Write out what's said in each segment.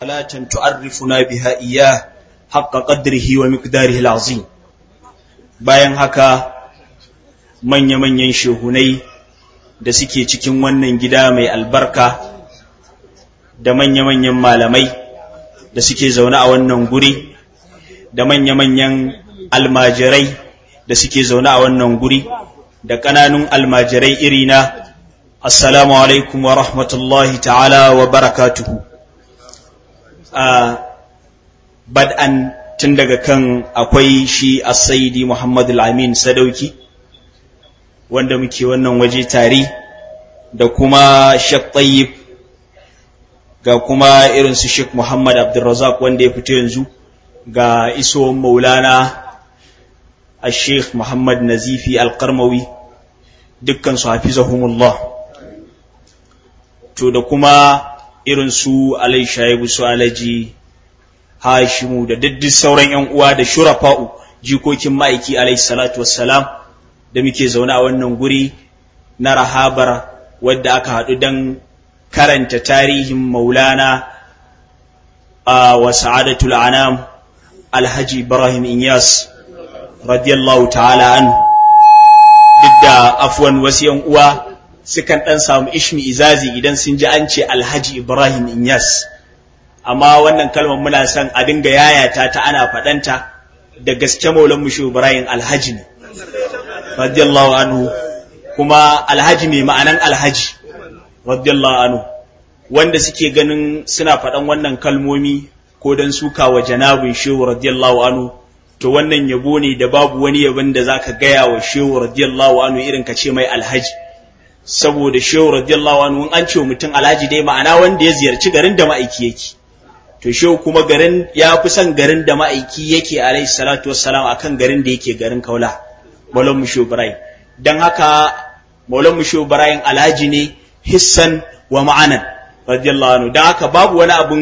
صلاة تعرفنا بها إياه حق قدره ومقداره العظيم bayan haka manya-manyan shehunai da suke cikin wannan gida mai albarka da manya-manyan malamai da suke zaune a wannan guri da manya-manyan almajirai da suke zaune a wannan guri da ƙananun almajirai irina assalamu alaikum wa rahmatullahi ta'ala wa barakatuhu bad'an tun daga kan akwai shi as-sayyidi Muhammad al-Amin Sadauki wanda muke wannan waje tare da kuma Sheikh Tayyib ga kuma irin su Sheikh Muhammad Abdulrazak wanda ya fito yanzu ga iso Maulana al-Sheikh Muhammad Nazifi al-Qarmawi dukkan su hafizahumullah to da kuma irin su Alai Shaibu su Alaji Hashimu da daddin sauran ‘yan uwa da shurafa'u jikokin ma'aiki alaihi salatu wassalam da muke zaune a wannan guri na rahabar wadda aka haɗu don karanta tarihin maulana a wa sa'adatul anam alhaji ibrahim inyas radiyallahu ta'ala an duk da afwan wasu ‘yan uwa sukan ɗan samu ishmi izazi idan sun ji an ce alhaji ibrahim inyas amma wannan kalmar muna son a dinga yayata ta ana faɗanta da gaske maulan mu Ibrahim alhaji ne radiyallahu anhu kuma alhaji mai ma'anan alhaji radiyallahu anhu wanda suke ganin suna faɗan wannan kalmomi ko dan suka wa janabin shehu radiyallahu anhu to wannan yabo ne da babu wani yabon da zaka gaya wa shehu radiyallahu anhu irin ka ce mai alhaji saboda shehu radiyallahu anhu in an ce mutum alhaji dai ma'ana wanda ya ziyarci garin da ma'aiki yake to shehu kuma garin ya fi son garin da ma'aiki yake alaihi salatu wassalam akan garin da yake garin kaula maulan mu ibrahim dan haka maulan mu ibrahim alhaji ne hissan wa ma'anan radiyallahu anhu dan haka babu wani abun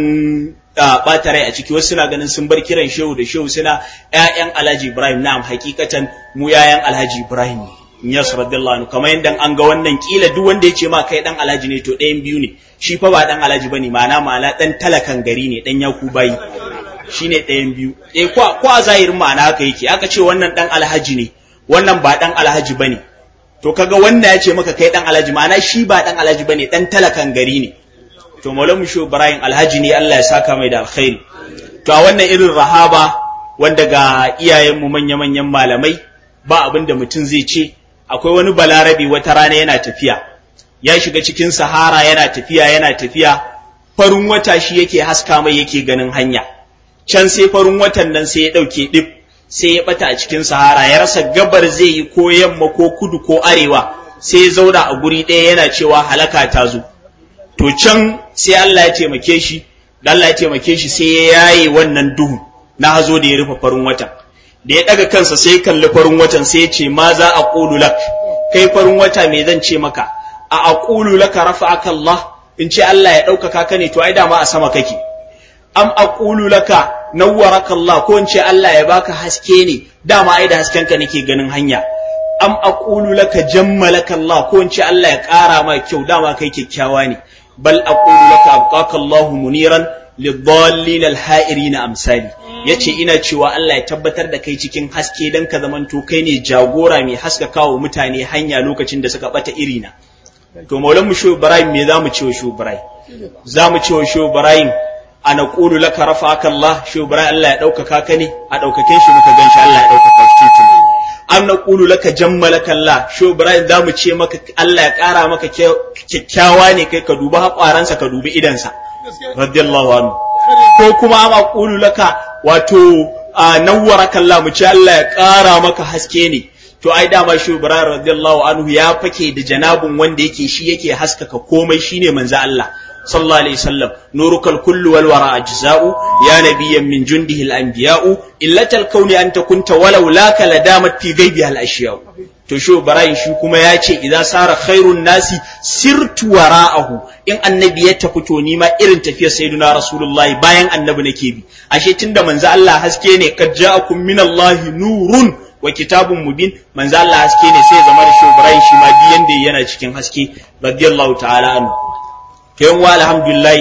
bata rai a ciki wasu suna ganin sun bar kiran shehu da shehu suna ƴaƴan alhaji ibrahim na'am hakikatan mu ƴaƴan alhaji ibrahim ne Yes radiyallahu anhu kamar yadda an ga wannan kila duk wanda ya ce ma kai dan alhaji ne to ɗayan biyu ne shi fa ba dan alhaji bane ma'ana ma'ana dan talakan gari ne dan yaku bayi shine ɗayan biyu eh ko ko a zahirin ma'ana haka yake aka ce wannan dan alhaji ne wannan ba dan alhaji bane to kaga wanda ya ce maka kai dan alhaji ma'ana shi ba dan alhaji bane dan talakan gari ne to maulamu shu ibrahim alhaji ne Allah ya saka mai da alkhairi to a wannan irin rahaba wanda ga iyayenmu manya-manyan malamai ba abin da mutum zai ce akwai wani balarabi wata rana yana tafiya ya shiga cikin sahara yana tafiya yana tafiya farin wata shi yake haska mai yake ganin hanya can sai farin watan nan sai ya ɗauke ɗib sai ya ɓata a cikin sahara ya rasa gabar zai yi ko yamma ko kudu ko arewa sai ya zauna a guri ɗaya yana cewa halaka ta zo to can sai Allah ya taimake shi da Allah ya taimake shi sai ya yaye wannan duhu na hazo da ya rufe farin watan da ya ɗaga kansa sai kalli farin watan sai ya ce ma za a ƙulu lak kai farin wata me zan ce maka a aqulu laka rafa'aka Allah in ce Allah ya ɗaukaka ka ne to ai dama a sama kake am aqulu laka nawwaraka Allah ko in ce Allah ya baka haske ne dama ai da hasken ka nake ganin hanya am aqulu laka jammalaka Allah ko in ce Allah ya ƙara ma kyau dama kai kyakkyawa ne bal aqulu laka abqaka Allah muniran lidallin alha'irina amsali yace ina cewa Allah ya tabbatar da kai cikin haske dan ka zamanto kai ne jagora mai haskakawa mutane hanya lokacin da suka bata irina to maulan mu shehu ibrahim me zamu ce wa shehu ibrahim zamu ce wa shehu ibrahim ana qulu laka rafa'aka Allah shehu ibrahim Allah ya daukaka ka ne a daukaken shi muka ganshi Allah ya daukaka shi tun an naqulu laka jammalaka Allah shehu ibrahim zamu ce maka Allah ya kara maka kyakkyawa ne kai ka duba hakwaransa ka dubi idansa radiyallahu anhu ko kuma ama qulu laka wato nawwaraka Allah mu ce Allah ya kara maka haske ne to ai dama shi Ibrahim radiyallahu anhu ya fake da janabun wanda yake shi yake haskaka komai shine manzo Allah sallallahu alaihi wasallam nurukal kullu wal wara ajza'u ya nabiyyan min jundihi al anbiya'u illatal kauni anta kunta walau laka ladamat fi ghaibiha al ashya'u to shi Ibrahim shi kuma ya ce idza sara khairun nasi sirtu wara'ahu in annabi ya tafi to ni ma irin tafiyar sayyidina rasulullahi bayan annabi nake bi ashe tunda manzo Allah haske ne kad ja'akum minallahi nurun wa kitabun mubin manzo Allah haske ne sai zama da Ibrahim shi ma biyan da yana cikin haske radiyallahu ta'ala anhu to yan wa alhamdulillah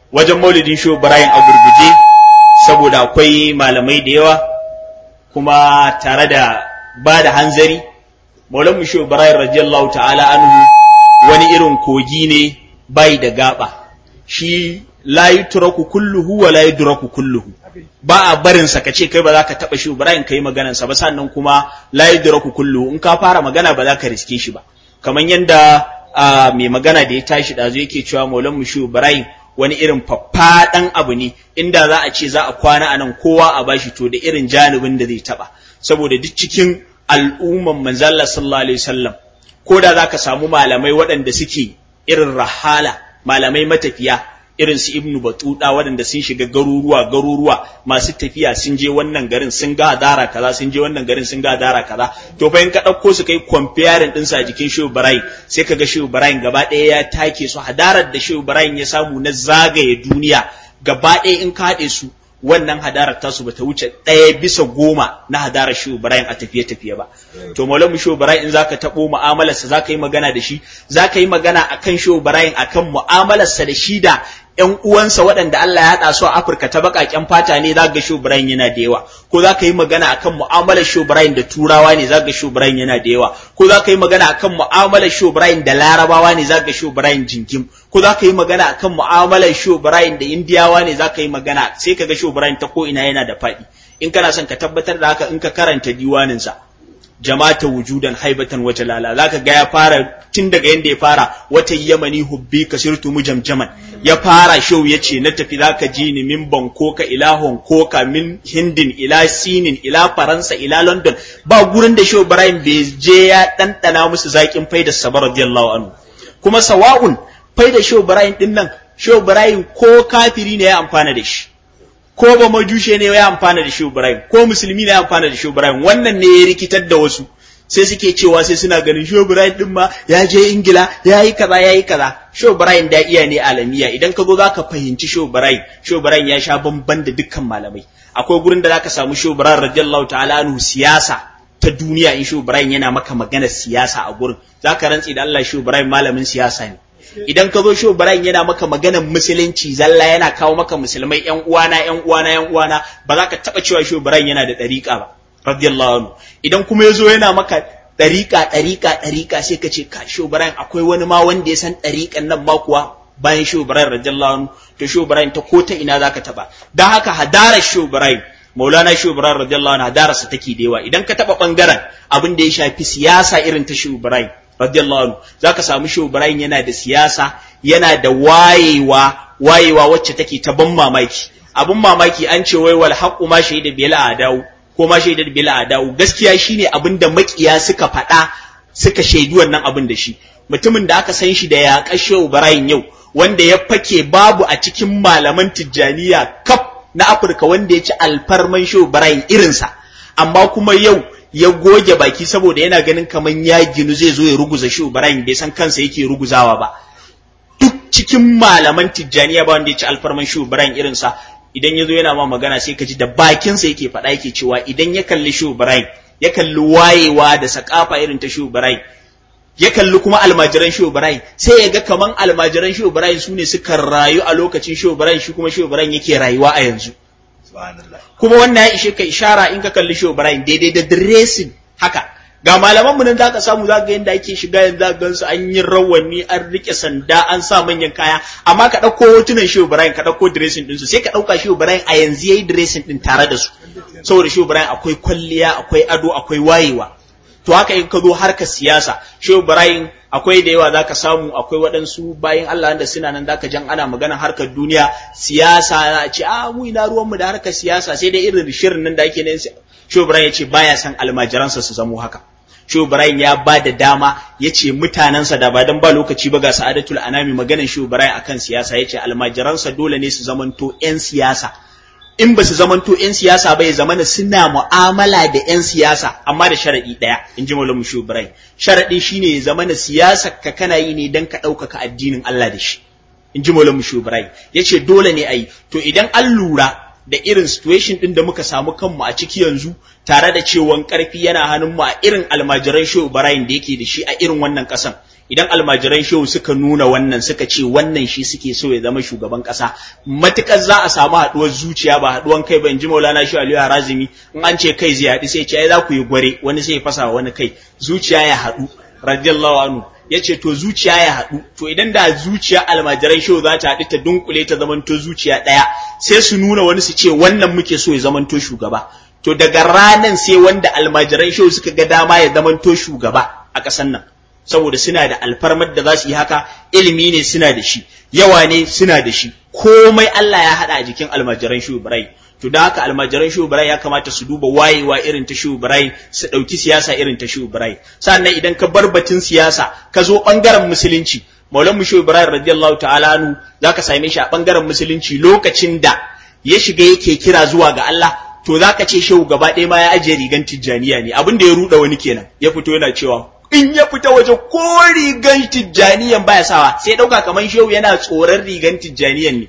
wajen maulidin shehu ibrahim a gurguje saboda akwai malamai da yawa kuma tare da ba da hanzari maulan mu shehu ibrahim radiyallahu ta'ala anhu wani irin kogi ne bai da gaba shi la yutraku kulluhu wa la yudraku kulluhu ba a barin sa kace kai ba za ka taba shi Ibrahim kai maganar sa ba sannan kuma la yudraku kulluhu in ka fara magana ba za ka riske shi ba kamar yanda mai magana da ya tashi dazu yake cewa Maulan mu shi Ibrahim wani irin faffaɗan abu ne inda za a ce za a kwana a nan kowa a bashi to da irin janibin da zai taba saboda duk cikin al'umman manzalla sallallahu alaihi wasallam ko da za ka samu malamai waɗanda suke irin rahala malamai matafiya irin su ibnu batuda waɗanda sun shiga garuruwa garuruwa masu tafiya sun je wannan garin sun ga hadara kaza sun je wannan garin sun ga hadara kaza to fa in ka ɗauko su kai comparing ɗinsu a jikin shehu barayin sai ka ga shehu barayin gaba ɗaya ya take su hadarar da shehu barayin ya samu na zagaye duniya gaba ɗaya in ka haɗe su wannan hadarar tasu bata wuce ɗaya bisa goma na hadarar shehu barayin a tafiye-tafiye ba to maulamu shehu barayin in zaka taɓo mu'amalarsa zaka yi magana da shi zaka yi magana akan shehu barayin akan mu'amalarsa da shi da ‘yan uwansa waɗanda Allah ya haɗa su a Afirka ta baƙaƙen fata ne za ga Ibrahim yana da yawa, ko za ka yi magana akan mu'amalar Ibrahim da Turawa ne za ga Ibrahim yana da yawa, ko za ka yi magana akan mu'amalar Ibrahim da Larabawa ne za ga Ibrahim jingim, ko za ka yi magana akan mu'amalar Ibrahim da Indiyawa ne za ka yi magana sai ka ga Ibrahim ta ko ina yana da faɗi. In kana son ka tabbatar da haka in ka karanta diwaninsa. jama'ata wujudan haibatan wa jalala zaka ga ya fara tun daga yanda ya fara wata yamani hubbi kasirtu mujamjaman ya fara show yace na tafi zaka ji ni min Bangkok ila Hong Kong min Hindin ila Sinin ila Faransa ila London ba gurin da show Ibrahim bai je ya dandana musu zakin faidar sa radiyallahu anhu kuma sawa'un faidar show Ibrahim din nan show Ibrahim ko kafiri ne ya amfana da shi ko ba majushe ne ya amfana da shi Ibrahim ko musulmi ne ya amfana da shi Ibrahim wannan ne ya rikitar da wasu sai suke cewa sai suna ganin shi Ibrahim din ma ya je Ingila ya yi kaza ya yi kaza shi Ibrahim da iya ne alamiya idan ka zo zaka fahimci shi Ibrahim shi Ibrahim ya sha bamban da dukkan malamai akwai gurin da zaka samu shi Ibrahim radiyallahu ta'ala anhu siyasa ta duniya in shi Ibrahim yana maka magana siyasa a gurin zaka rantsi da Allah shi Ibrahim malamin siyasa ne idan ka zo shehu Ibrahim yana maka maganar musulunci zalla yana kawo maka musulmai yan uwana yan uwana yan uwana ba za ka taba cewa shehu Ibrahim yana da dariƙa ba radiyallahu anhu idan kuma yazo yana maka dariƙa dariƙa dariƙa sai ka ce ka shehu Ibrahim akwai wani ma wanda ya san dariƙan nan ma kuwa bayan shehu Ibrahim radiyallahu anhu to shehu Ibrahim ta ko ta ina zaka taba dan haka hadarar shehu Ibrahim Maulana Shehu Ibrahim radiyallahu anhu hadararsa take da yawa idan ka taba bangaren abin da ya shafi siyasa irin ta Shehu Ibrahim radiyallahu anhu zaka samu Shehu Ibrahim yana da siyasa yana da wayewa wayewa wacce take ta ban mamaki abun mamaki an ce wai wal haqqu ma shahida bil adau ko ma shahida bil adau gaskiya shine abin da makiya suka faɗa suka shaidi wannan abin da shi mutumin da aka san shi da ya Shehu Ibrahim yau wanda ya fake babu a cikin malaman tijjaniya kaf na Afirka wanda ya ci alfarman Shehu Ibrahim irinsa amma kuma yau ya goge baki saboda yana ganin kaman ya ginu zai zo ya ruguza shi Ibrahim bai san kansa yake ruguzawa ba duk cikin malaman tijjaniya ba wanda ya ci alfarman shi Ibrahim irinsa idan ya zo yana ma magana sai ka ji da bakinsa yake faɗa yake cewa idan ya kalli shi Ibrahim ya kalli wayewa da sakafa irin ta shi Ibrahim ya kalli kuma almajiran shi Ibrahim sai ya ga kaman almajiran shi Ibrahim su ne suka rayu a lokacin shi Ibrahim shi kuma shi Ibrahim yake rayuwa a yanzu kuma wannan ya ishe ka ishara in ka kalli shi Ibrahim daidai da dressing haka ga malaman mu nan zaka samu zaka ga yanda ake shiga yanzu zaka gansu an yi rawani an rike sanda an sa manyan kaya amma ka dauko hotunan shi Ibrahim ka dauko dressing din su sai ka dauka shi Ibrahim a yanzu yayi dressing din tare da su saboda shi Ibrahim akwai kwalliya akwai ado akwai wayewa to haka in ka zo harkar siyasa shehu ibrahim akwai da yawa zaka samu akwai waɗansu bayan Allah da suna nan zaka jan ana magana harkar duniya siyasa a ce a mu ina ruwan mu da harkar siyasa sai dai irin shirin nan da ake nan shehu ibrahim ya ce baya san almajiransa su zamo haka shehu ibrahim ya ba da dama ya ce mutanensa da ba dan ba lokaci ba ga sa'adatul anami maganar shehu ibrahim akan siyasa ya ce almajiransa dole ne su zamanto 'yan siyasa in ba su zamanto 'yan siyasa ba ya zamana suna mu'amala da 'yan siyasa amma da sharaɗi ɗaya in ji Maulana Mushu Ibrahim sharaɗi shine ya zamana siyasa ka kana yi ne don ka ɗaukaka addinin Allah da shi in ji Maulana Mushu Ibrahim ya ce dole ne a yi to idan an lura da irin situation ɗin da muka samu kanmu a ciki yanzu tare da cewan ƙarfi yana hannun mu a irin almajiran Shehu Ibrahim da yake da shi a irin wannan ƙasan idan almajiran shehu suka nuna wannan suka ce wannan shi suke so ya zama shugaban kasa matukar za a samu haduwar zuciya ba haduwan kai ba in ji maulana shi aliyu harazimi in an ce kai zai haɗu sai ce ai za ku yi gware wani sai ya fasa wani kai zuciya ya haɗu radiyallahu anhu ya ce to zuciya ya haɗu to idan da zuciya almajiran shehu za ta haɗu ta dunkule ta zamanto zuciya ɗaya sai su nuna wani su ce wannan muke so ya zamanto shugaba to daga ranan sai wanda almajiran shehu suka ga dama ya zamanto shugaba a ƙasar nan saboda suna da alfarmar da za su yi haka ilimi ne suna da shi yawa ne suna da shi komai Allah ya haɗa a jikin almajiran shehu Ibrahim to da haka almajiran shehu Ibrahim ya kamata su duba wayewa irin ta shehu Ibrahim su ɗauki siyasa irin ta shehu Ibrahim sannan idan ka bar batun siyasa ka zo ɓangaren musulunci maulan mu shehu Ibrahim radiyallahu ta'ala anhu zaka same shi a ɓangaren musulunci lokacin da ya shiga yake kira zuwa ga Allah to zaka ce shehu gaba ɗaya ma ya ajiye rigan tijjaniya ne abin da ya ruɗa wani kenan ya fito yana cewa in ya fita waje ko rigan tijjaniyan baya sawa sai ɗauka kamar shehu yana tsoron rigan tijjaniyan ne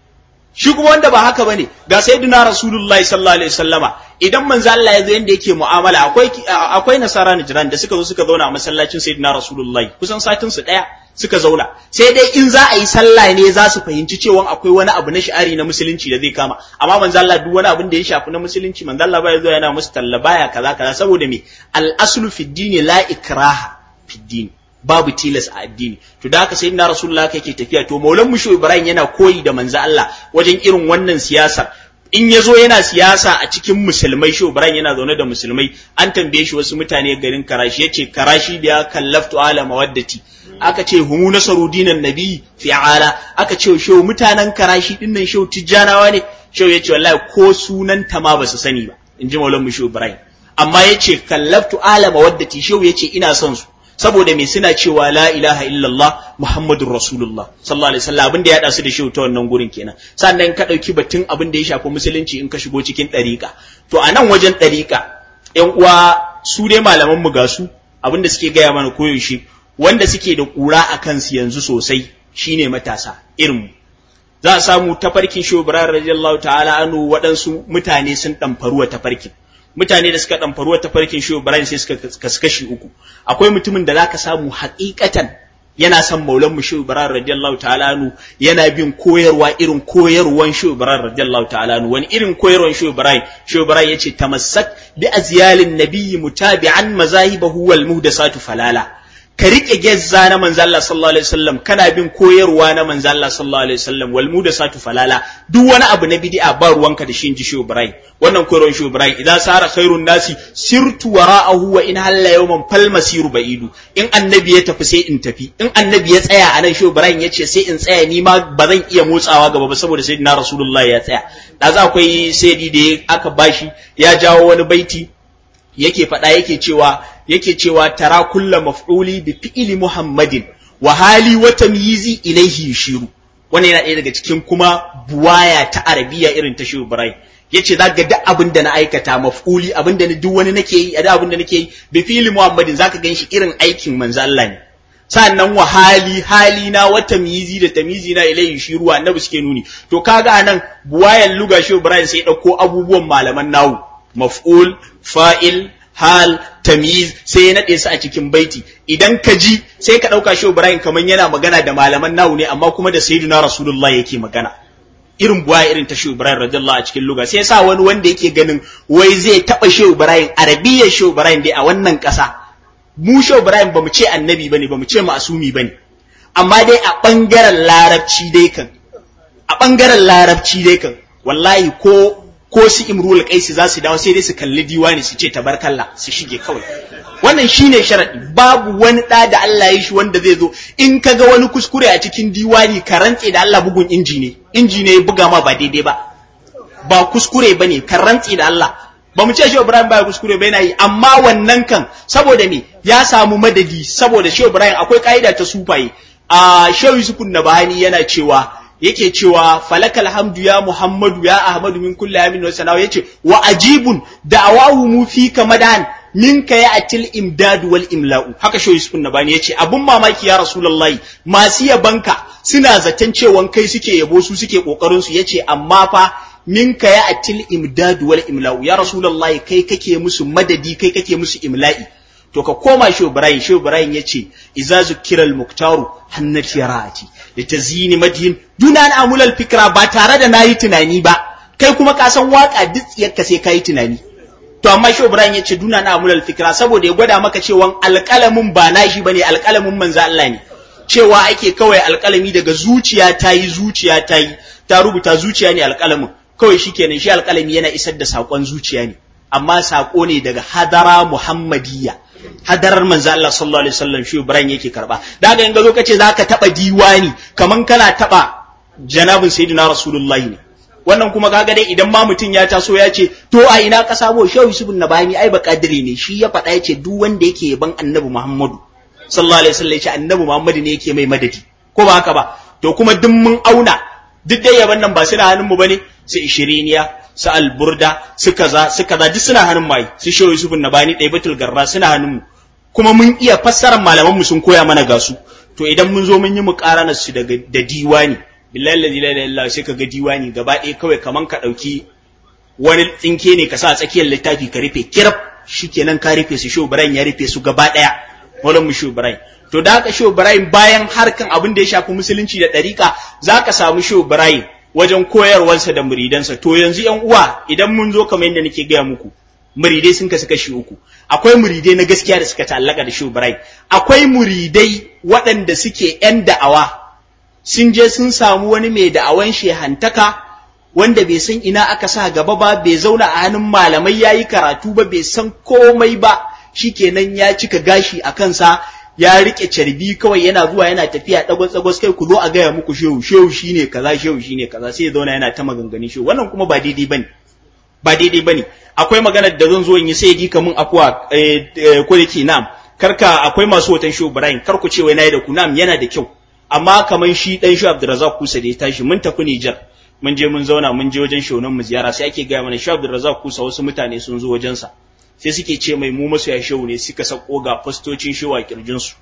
shi kuma wanda ba haka bane ga sayyidina rasulullahi sallallahu alaihi wasallama idan manzo Allah ya zo yanda yake mu'amala akwai akwai nasara jiran da suka zo suka zauna a masallacin sayyidina rasulullahi kusan satin su daya suka zauna sai dai in za a yi sallah ne za su fahimci cewa akwai wani abu na shi'ari na musulunci da zai kama amma manzo Allah duk wani abin da ya shafi na musulunci manzo Allah baya zo yana musu talla baya kaza kaza saboda me al aslu fi dini la ikraha fi dini babu tilas a addini to da haka sayyidina rasulullah kake tafiya to maulan musho ibrahim yana koyi da manzo Allah wajen irin wannan siyasar in ya zo yana siyasa a cikin musulmai shi Ibrahim yana zaune da musulmai an tambaye shi wasu mutane garin Karashi yace Karashi da ya kallaftu ala mawaddati aka ce humu nasaru dinan nabi fi ala aka ce shehu mutanen Karashi dinnan shehu tijjanawa ne shehu yace wallahi ko sunan ta ma ba su sani ba in ji maulan musho Ibrahim amma yace kallaftu ala mawaddati shehu yace ina son su saboda me suna cewa la ilaha illallah muhammadur rasulullah sallallahu alaihi wasallam abin da ya dasu da shi ta wannan gurin kenan sannan ka dauki batun abin da ya shafi musulunci in ka shigo cikin dariƙa to a nan wajen dariƙa ƴan uwa su dai malaman mu ga su abin da suke gaya mana koyaushe wanda suke da ƙura a kansu yanzu sosai shine matasa irin mu za a samu tafarkin shobran radiyallahu ta'ala anu waɗansu mutane sun ɗamfaruwa tafarkin mutane da suka ɗamfaruwa ta farkin shi Ibrahim sai suka kaskashi uku akwai mutumin da zaka samu haƙiƙatan yana son maulan mu shi Ibrahim radiyallahu ta'ala anhu yana bin koyarwa irin koyarwan shi Ibrahim radiyallahu ta'ala anhu wani irin koyarwan shi Ibrahim shi Ibrahim yace tamassak bi azyalin nabiyyi mutabi'an mazahibahu wal muhdasatu falala ka rike gezza na manzo Allah sallallahu alaihi wasallam kana bin koyarwa na manzo Allah sallallahu alaihi wasallam wal mudasatu falala duk wani abu na bid'a ba ruwanka da shi inji shi Ibrahim wannan koyarwar shi Ibrahim idan sara khairun nasi sirtu wara'ahu wa in halla yawman fal masiru ba'idu in annabi ya tafi sai in tafi in annabi ya tsaya anan shi Ibrahim ya ce sai in tsaya ni ma ba zan iya motsawa gaba ba saboda sayyidina rasulullahi ya tsaya da za akwai sayyidi da aka bashi ya jawo wani baiti yake faɗa yake cewa yake cewa tara kulla maf'uli bi fi'li muhammadin wa hali wa tamyizi ilaihi yushiru wannan yana ɗaya daga cikin kuma buwaya ta arabiya irin ta shehu ibrahim yace zaka ga duk abin da na aikata maf'uli abin da duk wani nake yi da abin da nake yi bi fi'li muhammadin zaka gan shi irin aikin manzo Allah ne sannan wa hali hali na wa tamyizi da tamyizi na ilaihi yushiru annabi suke nuni to kaga anan buwayan luga shehu ibrahim sai ya dauko abubuwan malaman nawu maf'ul fa'il hal tamyiz sai ya nade su a cikin baiti idan ka ji sai ka dauka shi Ibrahim kaman yana magana da malaman nawu ne amma kuma da sayyidina rasulullah yake magana irin buwa irin ta shi Ibrahim radiyallahu a cikin luga sai yasa wani wanda yake ganin wai zai taba shi Ibrahim arabiyyar shi Ibrahim dai a wannan kasa mu shi Ibrahim bamu ce annabi bane bamu ce ma'asumi bane amma dai a bangaren larabci dai kan a bangaren larabci dai kan wallahi ko ko su imrul qaisi za su dawo sai dai su kalli diwani su ce tabarkalla su shige kawai wannan shine sharadi babu wani da da Allah ya shi wanda zai zo in kaga wani kuskure a cikin diwani ka rantse da Allah bugun inji ne inji ne ya buga ma ba daidai ba ba kuskure bane ka rantse da Allah ba mu ce shi Ibrahim ba kuskure ba yana yi amma wannan kan saboda me ya samu madadi saboda shi Ibrahim akwai kaida ta sufaye a Shehu Yusuf Nabahani yana cewa yake cewa falakal hamdu ya Muhammadu ya Ahmadu min kulli amin wa sanawa yace wa ajibun da'awahu mu fi kamadan minka ya atil imdad wal imla'u haka shoyi sukun na bani yace abun mamaki ya rasulullahi masu yabanka suna zaton cewa kai suke yabo su suke kokarin su yace amma fa minka ya atil imdad wal imla'u ya rasulullahi kai kake musu madadi kai kake musu imla'i to ka koma shehu ibrahim shehu ibrahim yace iza zukiral muktaru hannati ra'ati litazini madhin duna an amulal fikra ba tare da nayi tunani ba kai kuma ka san waka duk tsiyarka sai kai tunani to amma shehu ibrahim yace duna an amulal fikra saboda ya gwada maka cewa alƙalamin ba nashi bane alƙalamin manzo Allah ne cewa ake kawai alƙalami daga zuciya ta yi zuciya ta yi ta rubuta zuciya ne alƙalamin kawai shikenan shi alƙalami yana isar da saƙon zuciya ne amma saƙo ne daga hadara muhammadiyya hadarar manzo Allah sallallahu alaihi wasallam shi Ibrahim yake karba da haka in ga zo kace zaka taba diwani kaman kana taba janabin sayyidina rasulullahi ne wannan kuma kaga dai idan ma mutum ya taso ya ce to a ina ka sabo shehu yusuf nabani ai ba kadiri ne shi ya faɗa yace duk wanda yake yaban annabi muhammadu sallallahu alaihi wasallam yace annabi muhammadu ne yake mai madadi ko ba haka ba to kuma duk mun auna duk dai yaban nan ba suna hannun mu bane su ishiriniya su alburda su kaza su kaza duk suna hannun mai su shehu yusuf nabani ɗaya batul garra suna hannun mu kuma mun iya fassarar malaman mu sun koya mana gasu to idan mun zo mun yi muƙaranar su daga da diwani billahi la ilaha illa sai kaga diwani gaba ɗaya kawai kaman ka ɗauki wani tsinke ne ka sa a tsakiyar littafi ka rufe kiraf shikenan ka rufe su shehu ibrahim ya rufe su gaba ɗaya wannan mu shehu ibrahim to da haka shehu ibrahim bayan harkan abin da ya shafi musulunci da ɗariƙa za ka samu shehu ibrahim wajen koyarwarsa da muridansa to yanzu yan uwa idan mun zo kamar yadda nake gaya muku muridai sun kasu kashi uku akwai muridai na gaskiya da suka ta'allaka da shehu ibrahim akwai muridai waɗanda suke yan da'awa sun je sun samu wani mai da'awan shehantaka wanda bai san ina aka sa gaba ba bai zauna a hannun malamai yayi karatu ba bai san komai ba shikenan ya cika gashi a kansa ya rike carbi kawai yana zuwa yana tafiya dagwas dagwas kai ku zo a gaya muku shehu shehu shine kaza shehu shine kaza sai ya zauna yana ta maganganun shehu wannan kuma ba daidai bane ba daidai bane akwai maganar da zan zo in yi sai ji kamun akwa ko yake nam karka akwai masu hoton shehu Ibrahim kar ku ce wai nayi da ku nam yana da kyau amma kamar shi dan shehu Abdurrazzaq Kusa da ya tashi mun tafi Niger mun je mun zauna mun je wajen shehunan mu ziyara sai ake gaya mana shehu Abdurrazzaq Kusa wasu mutane sun zo wajensa sai suke ce mai mu masoya shehu ne suka sako ga fastocin shehu a kirjinsu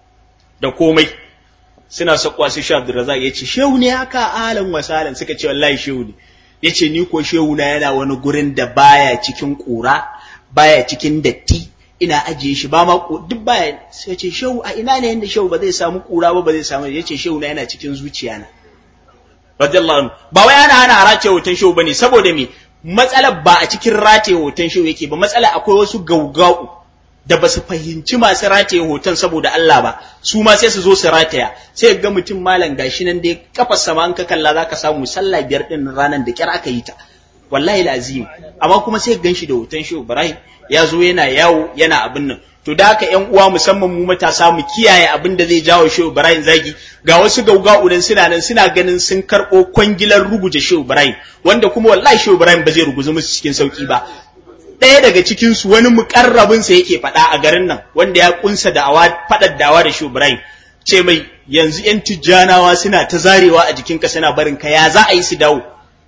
da komai suna sakwa sai shehu Abdurrazzaq ya ce shehu ne haka alan wasalan suka ce wallahi shehu ne ya ce ni ko shehu na yana wani gurin da baya cikin ƙura baya cikin datti ina ajiye shi ba ma duk baya sai ce shehu a ina ne yanda shehu ba zai samu ƙura ba ba zai samu ya ce shehu na yana cikin zuciya na radiyallahu anhu ba wai ana hana harace hoton shehu bane saboda me matsalar ba a cikin rataye hoton shehu yake ba matsala akwai wasu gaugau da ba su fahimci masu rataye hoton saboda Allah ba su ma sai su zo su rataya sai ga mutum malam gashi nan dai kafar sama an ka kalla zaka samu sallah biyar din ranar da kyar aka yi ta wallahi lazim amma kuma sai gan shi da hoton shehu Ibrahim ya zo yana yawo yana abin nan to da haka ƴan uwa musamman mu matasa mu kiyaye abin da zai jawo shehu Ibrahim zagi ga wasu gaugau nan suna nan suna ganin sun karɓo kwangilar ruguje shehu Ibrahim wanda kuma wallahi shehu Ibrahim ba zai ruguza musu cikin sauki ba ɗaya daga cikin su wani mukarrabin sa yake faɗa a garin nan wanda ya kunsa da awa faɗar dawa da shehu Ibrahim ce mai yanzu ƴan tijjanawa suna ta zarewa a jikinka suna barin ka ya za a yi su dawo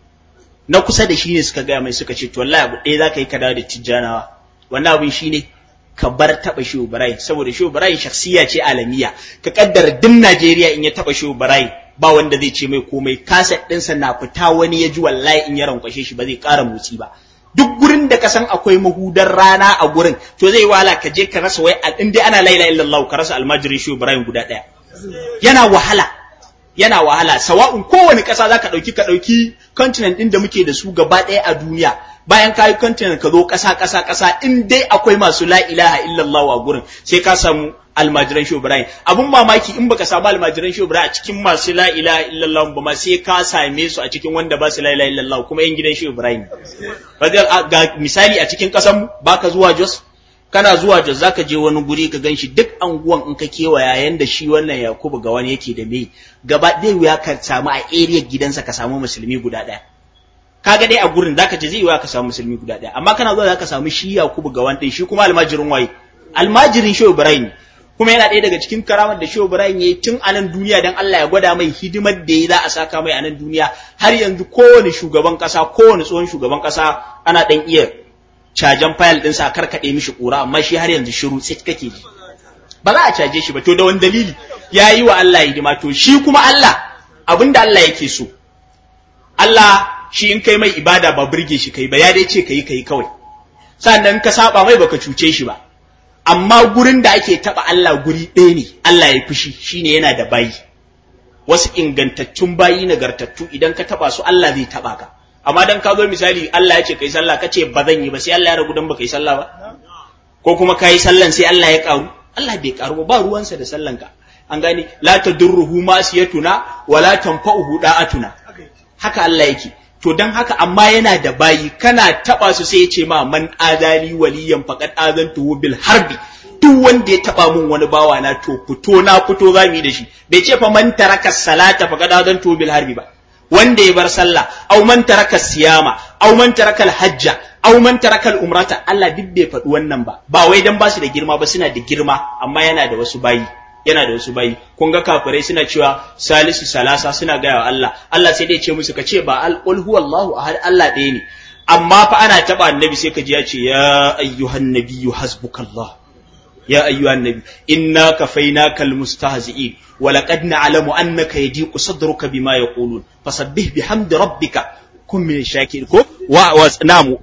na kusa da shi ne suka gaya mai suka ce to wallahi abu ɗaya za ka yi ka dawo da tijjanawa wannan abin shi ne ka bar taɓa shehu Ibrahim saboda shehu Ibrahim shakhsiya ce alamiya ka kaddara duk Najeriya in ya taɓa shehu Ibrahim ba wanda zai ce mai komai kaset ɗinsa na fita wani ya ji wallahi in ya rankwashe shi ba zai ƙara motsi ba duk gurin da ka san akwai mahudar rana a gurin to zai wahala ka je ka rasa wai in dai ana la ilaha illallah ka rasa almajirin shehu Ibrahim guda ɗaya yana wahala yana wahala sawa'un kowane ƙasa za ka ɗauki ka ɗauki continent ɗin da muke da su gaba ɗaya a duniya bayan ka yi continent ka zo ƙasa ƙasa ƙasa in dai akwai masu la ilaha illallah a gurin sai ka samu almajiran shi Ibrahim abun mamaki in baka samu almajiran shi Ibrahim a cikin masu la ilaha illallah ba ma sai ka same su a cikin wanda ba su la ilaha illallah kuma yan gidan shi Ibrahim ga misali a cikin ƙasan baka zuwa Jos kana zuwa Jos zaka je wani guri ka ganshi duk anguwan in ka kewaya yanda shi wannan Yakubu ga wani yake da me gaba ɗaya wuya ka samu a area gidansa ka samu musulmi guda ɗaya kaga dai a gurin zaka je zai wuya ka samu musulmi guda ɗaya amma kana zuwa zaka samu shi Yakubu ga wani shi kuma almajirin waye almajirin Shehu Ibrahim kuma yana ɗaya daga cikin karamar da Shehu Ibrahim yayi tun a nan duniya dan Allah ya gwada mai hidimar da ya za a saka mai a nan duniya har yanzu kowane shugaban ƙasa kowane tsohon shugaban ƙasa ana ɗan iya cajan fayil ɗinsa a karkaɗe mishi ƙura amma shi har yanzu shiru tsit kake ji ba za a caje shi ba to da wani dalili ya yi wa Allah hidima to shi kuma Allah abin da Allah yake so Allah shi in kai mai ibada ba burge shi kai ba ya dai ce kai kai kawai sannan ka saba mai baka cuce shi ba amma gurin da ake taba Allah guri ɗaya ne Allah ya fushi shine yana da bayi wasu ingantattun bayi nagartattu idan ka taba su Allah zai taba ka amma dan ka zo misali Allah ya ce kai sallah ka ce ba zan yi ba sai Allah ya ragu dan ba kai sallah ba ko kuma kai sallan sai Allah ya karu Allah bai karu ba ba ruwansa da sallan ka an gane la tadurruhu masiyatuna wala tanfa'uhu da'atuna haka Allah yake to dan haka amma yana da bayi kana taba su sai ya ce ma man adali waliyan faqad azantu bil harbi duk wanda ya taba mun wani bawa na to fito na fito za mu yi da shi bai ce fa man taraka salata faqad azantu bil harbi ba wanda ya bar sallah aw man taraka siyama aw man taraka hajja aw man taraka umrata Allah duk bai faɗi wannan ba ba wai dan ba su da girma ba suna da girma amma yana da wasu bayi yana da wasu bayi kun ga kafirai suna cewa salisu salasa suna gaya wa Allah Allah sai dai ce musu ka ce ba al qul huwallahu ahad Allah ɗaya ne amma fa ana taba annabi sai ka ji ya ce ya ayyuhan nabiyyu hasbukallah ya ayyuhan nabi inna kafainaka almustahzi'in wa laqad na'lamu annaka yadiqu sadruka bima yaqulun fasabbih bihamdi rabbika kun min shakir ko wa namu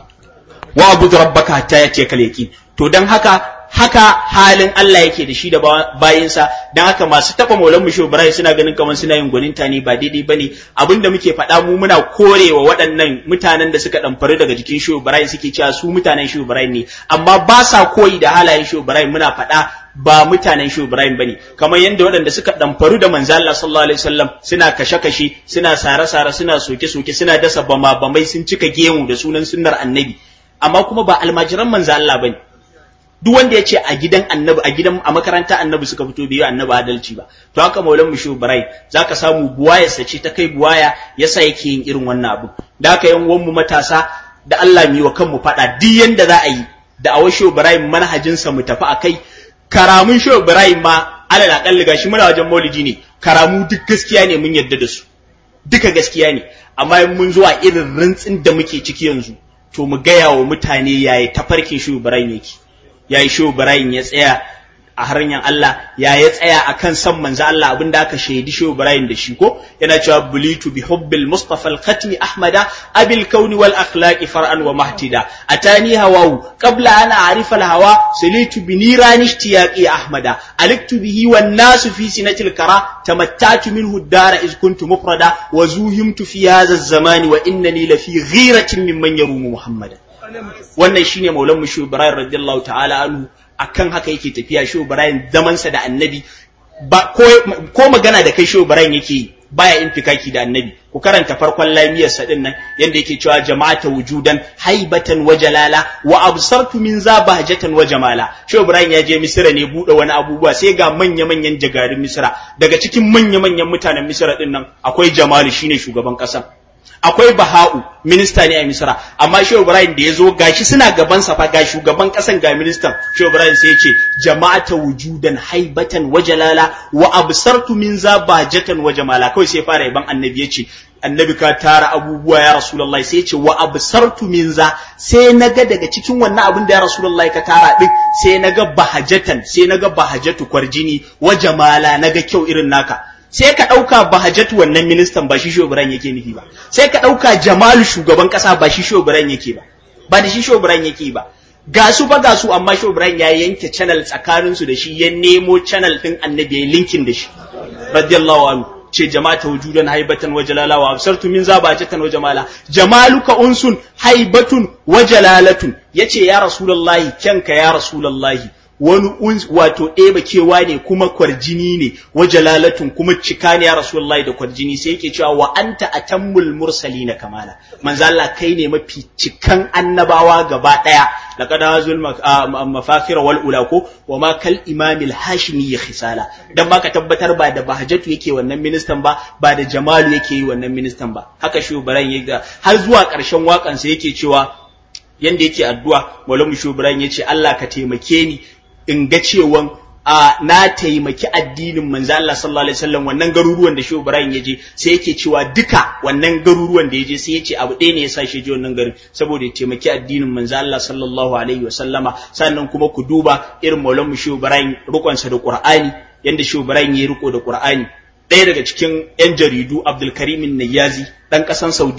wa abud rabbaka hatta yatiyaka yaqin to dan haka haka halin Allah yake da shi da bayinsa don haka masu taɓa maulan mu Ibrahim suna ganin kamar suna yin gwaninta ne ba daidai bane abin da muke faɗa mu muna korewa waɗannan mutanen da suka ɗamfari daga jikin Shehu Ibrahim suke cewa su mutanen Shehu Ibrahim ne amma ba sa koyi da halayen Shehu Ibrahim muna faɗa ba mutanen Shehu Ibrahim bane kamar yadda waɗanda suka ɗamfaru da manzo Allah sallallahu alaihi wasallam suna kashe-kashe suna sare-sare suna soke-soke suna dasa bama-bamai sun cika gemu da sunan sunnar annabi amma kuma ba almajiran manzo Allah bane duk wanda ya ce a gidan annabi a gidan a makaranta annabi suka fito bai yi annabi adalci ba to haka maulan mushu barai zaka samu buwaya sace ta kai buwaya yasa yake yin irin wannan abu da haka yan uwan mu matasa da Allah mi wa kanmu fada duk yanda za a yi da awa shehu ibrahim manhajin sa mu tafi akai karamun shehu ibrahim ma alal akalli gashi muna wajen maulidi ne karamu duk gaskiya ne mun yadda da su duka gaskiya ne amma mun zuwa irin rantsin da muke ciki yanzu to mu gaya wa mutane yayi tafarkin shehu ibrahim yake ya yi shehu Ibrahim ya tsaya a hanyar Allah ya ya tsaya a kan san manzo Allah abin da aka shaidi shehu Ibrahim da shi ko yana cewa bulitu bi hubbil mustafa al-khatmi ahmada abil kauni wal akhlaqi far'an wa mahtida atani hawahu qabla an a'rifa al-hawa salitu bi nirani ishtiyaqi ahmada aliktu bihi wan nasu fi sinatil kara tamattatu minhu ad-dara iz kuntu mufrada wa zuhimtu fi hadha az-zamani wa innani la fi ghiratin mimman yarumu muhammadan wannan shine maulan mushu ibrahim radiyallahu ta'ala anhu akan haka yake tafiya shi ibrahim zamansa da annabi ba ko, ko magana da kai shi ibrahim yake baya infikaki da annabi ku karanta farkon lamiyar sa din nan yanda yake cewa jama'ata wujudan haibatan wa jalala wa absartu min za bahjatan wa jamala shi ibrahim ya je misira ne bude wani abubuwa sai ga manya manyan jagarin misira daga cikin manya manyan mutanen misira din nan akwai jamalu shine shugaban kasa akwai Baha'u minista ne a Misra amma Shehu Ibrahim da ya zo gashi suna gaban sa fa ga shugaban kasan ga ministan Shehu Ibrahim sai ya ce jama'ata wujudan haibatan wa jalala wa absartu min za bahjatan wa jamala kawai sai fara yaban annabi yace annabi ka tara abubuwa ya rasulullahi sai ya ce wa absartu min za sai naga daga cikin wannan abin da ya rasulullahi ka tara din sai naga bahajatan sai naga bahajatu kwarjini wa jamala naga kyau irin naka sai ka ɗauka bahajatu wannan ministan ba shi shobiran yake nufi ba sai ka ɗauka jamalu shugaban ƙasa ba shi shobiran yake ba ba da shi shobiran yake ba ga su ba ga su amma shobiran ya yanke channel tsakanin su da shi ya nemo channel ɗin annabi ya linkin da shi radiyallahu anhu ce jama'ata wujudan haibatan wa jalala wa absartu min zabajatan wa jamala jamaluka unsun haibatun wa jalalatun yace ya rasulullahi kyanka ya rasulullahi wani wato ɗeba kewa ne kuma kwarjini ne wa jalalatun kuma cika ne ya rasulullahi da kwarjini sai yake cewa wa anta atammul mursalina kamala manzo Allah kai ne mafi cikan annabawa gaba daya laqad hazul mafakhir wal ula ko wa ma kal imam al hashimi khisala dan baka tabbatar ba da bahajatu yake wannan ministan ba ba da jamalu yake yi wannan ministan ba haka shi baran yaga har zuwa ƙarshen waƙan sa yake cewa yanda yake addu'a Maulana Shubran yace Allah ka taimake ni in ga cewan a na taimaki addinin manzo Allah sallallahu alaihi wasallam wannan garuruwan da Shehu Ibrahim ya je sai yake cewa duka wannan garuruwan da ya je sai ya ce abu ɗaya ne ya sa shi je wannan garin saboda ya taimaki addinin manzo Allah sallallahu alaihi wasallama sannan kuma ku duba irin Maulana Shehu Ibrahim rukunsa da Qur'ani yanda Shehu Ibrahim ya riko da Qur'ani ɗaya daga cikin 'yan jaridu Abdul Karim Nayyazi ɗan ƙasan Saudiya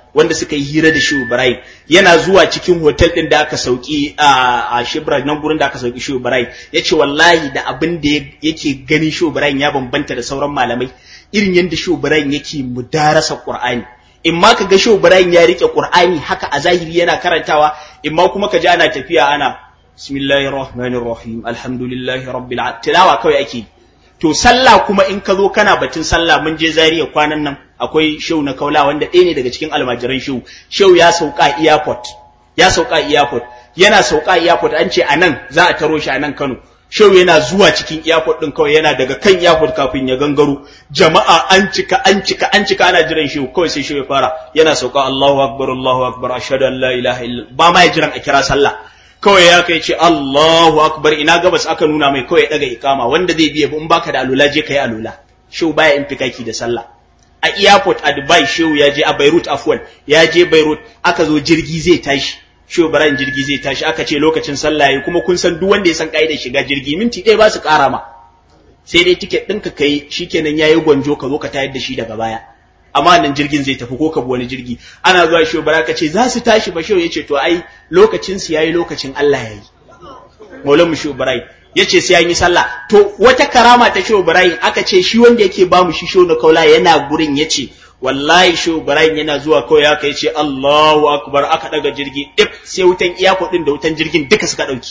wanda suka yi hira da Shehu Ibrahim yana zuwa cikin hotel din da aka sauki a Shibra nan gurin da aka sauki Shehu Ibrahim yace wallahi da abin da yake ganin Shehu Ibrahim ya bambanta da sauran malamai irin yadda Shehu Ibrahim yake mudarasa Qur'ani in ma ka ga Shehu Ibrahim ya rike Qur'ani haka a zahiri yana karantawa in ma kuma ka ji ana tafiya ana bismillahir rahmanir rahim alhamdulillahi rabbil alamin tilawa kawai ake to sallah kuma in ka zo kana batun sallah mun je Zariya kwanan nan akwai shehu na kaula wanda ɗaya ne daga cikin almajiran shehu shehu ya sauka airport ya sauka airport yana sauka airport an ce anan za a taro shi a nan Kano shehu yana zuwa cikin airport din kawai yana daga kan airport kafin ya gangaro jama'a an cika an cika an cika ana jiran shehu kawai sai shehu ya fara yana sauka Allahu akbar Allahu akbar ashhadu an la ilaha illa ba ma ya jiran a kira sallah kawai ya kai ce Allahu akbar ina gabas aka nuna mai kawai daga ikama wanda zai biya in baka da alula je kai alula shehu baya in fikaki da sallah a airport a Dubai shehu ya je a Beirut afwan ya je Beirut aka zo jirgi zai tashi shehu Ibrahim jirgi zai tashi aka ce lokacin sallah yayi kuma kun san duk wanda ya san kaidar shiga jirgi minti ɗaya ba su ƙara ma sai dai tiket ɗinka kai shikenan yayi gwanjo ka zo ka tayar da shi daga baya amma nan jirgin zai tafi ko ka bi wani jirgi ana zuwa shehu bara ka ce za su tashi ba shehu yace to ai lokacin su yayi lokacin Allah yayi Maulana shehu Ibrahim yace sai an yi sallah to wata karama ta shehu Ibrahim aka ce shi wanda yake ba mu shi shehu na kaula yana gurin yace wallahi shehu Ibrahim yana zuwa kawai haka yace Allahu akbar aka daga jirgi dip sai wutan iyako din da wutan jirgin duka suka dauki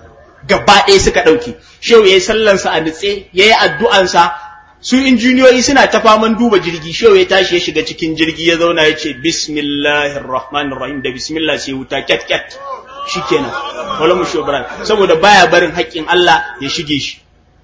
gaba ɗaya suka dauki shehu yayi sallansa a nutse yayi addu'ansa su injiniyoyi suna ta faman duba jirgi shehu ya tashi ya shiga cikin jirgi ya zauna ya ce bismillahir rahmanir rahim da bismillah sai wuta ket ket shikenan wala mu shobran saboda baya barin haƙƙin Allah ya shige shi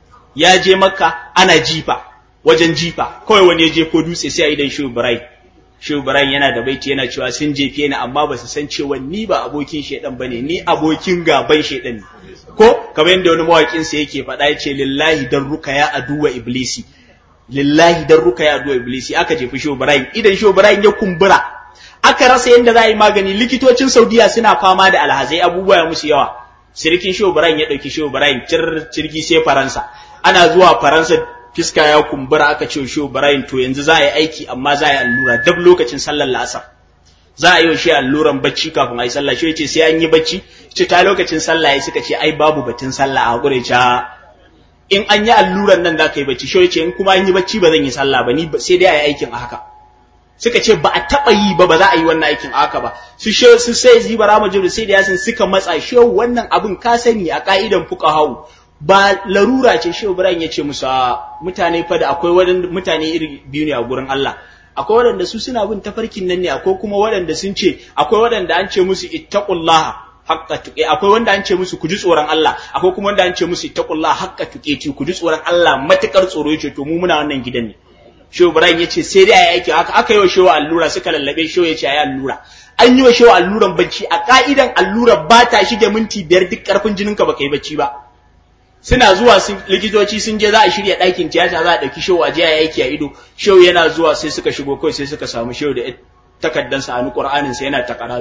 ya je makka ana jifa wajen jifa kawai wani ya je ko dutse sai a idan shehu ibrahim shehu ibrahim yana da baiti yana cewa sun jefe ni amma ba su san cewa ni ba abokin shedan bane ni abokin gaban shedan ne ko kamar yadda wani mawaƙin sa yake faɗa ya ce lillahi dan ruka ya aduwa iblisi lillahi dan ruka ya aduwa iblisi aka jefi shehu ibrahim idan shehu ibrahim ya kumbura aka rasa yadda za a yi magani likitocin saudiya suna fama da alhazai abubuwa ya musu yawa sirikin shehu ibrahim ya ɗauki shehu ibrahim cirgi sai faransa ana zuwa faransa fiska ya kumbura aka ce shehu ibrahim to yanzu za a yi aiki amma za a yi allura dab lokacin sallar la'asar za a yi wa shi alluran bacci kafin a yi sallah shi ce sai an yi bacci ce ta lokacin sallah ya suka ce ai babu batun sallah a hakuri ca in an yi alluran nan da ka yi bacci shi ce in kuma an yi bacci ba zan yi sallah ba ni sai dai a yi aikin a haka suka ce ba a taɓa yi ba ba za a yi wannan aikin a haka ba su she su sai zibara bara majiru sai da yasin suka matsa shi wannan abin ka sani a ka'idan fuqahau ba larura ce shehu ibrahim ya ce musu mutane fa da akwai wadan mutane iri biyu ne a gurin Allah akwai waɗanda su suna bin tafarkin nan ne akwai kuma waɗanda sun ce akwai waɗanda an ce musu ittaqullaha haqqa tuqi akwai wanda an ce musu ku ji tsoron Allah akwai kuma wanda an ce musu ittaqullaha haqqa tuqi ku ji tsoron Allah matukar tsoro yace to mu muna wannan gidan ne Shehu Ibrahim yace sai dai ayi aiki haka aka yi wa shehu allura suka lallabe shehu yace ayi allura an yi wa shehu alluran bacci a ka'idan allura ba ta shige minti biyar duk karfin jininka baka yi bacci ba suna zuwa likitoci sun je za a shirya ɗakin tiyata za a ɗauki shehu a je a aiki a ido shehu yana zuwa sai suka shigo kawai sai suka samu shehu da takaddansa a Qur'anin sa yana takara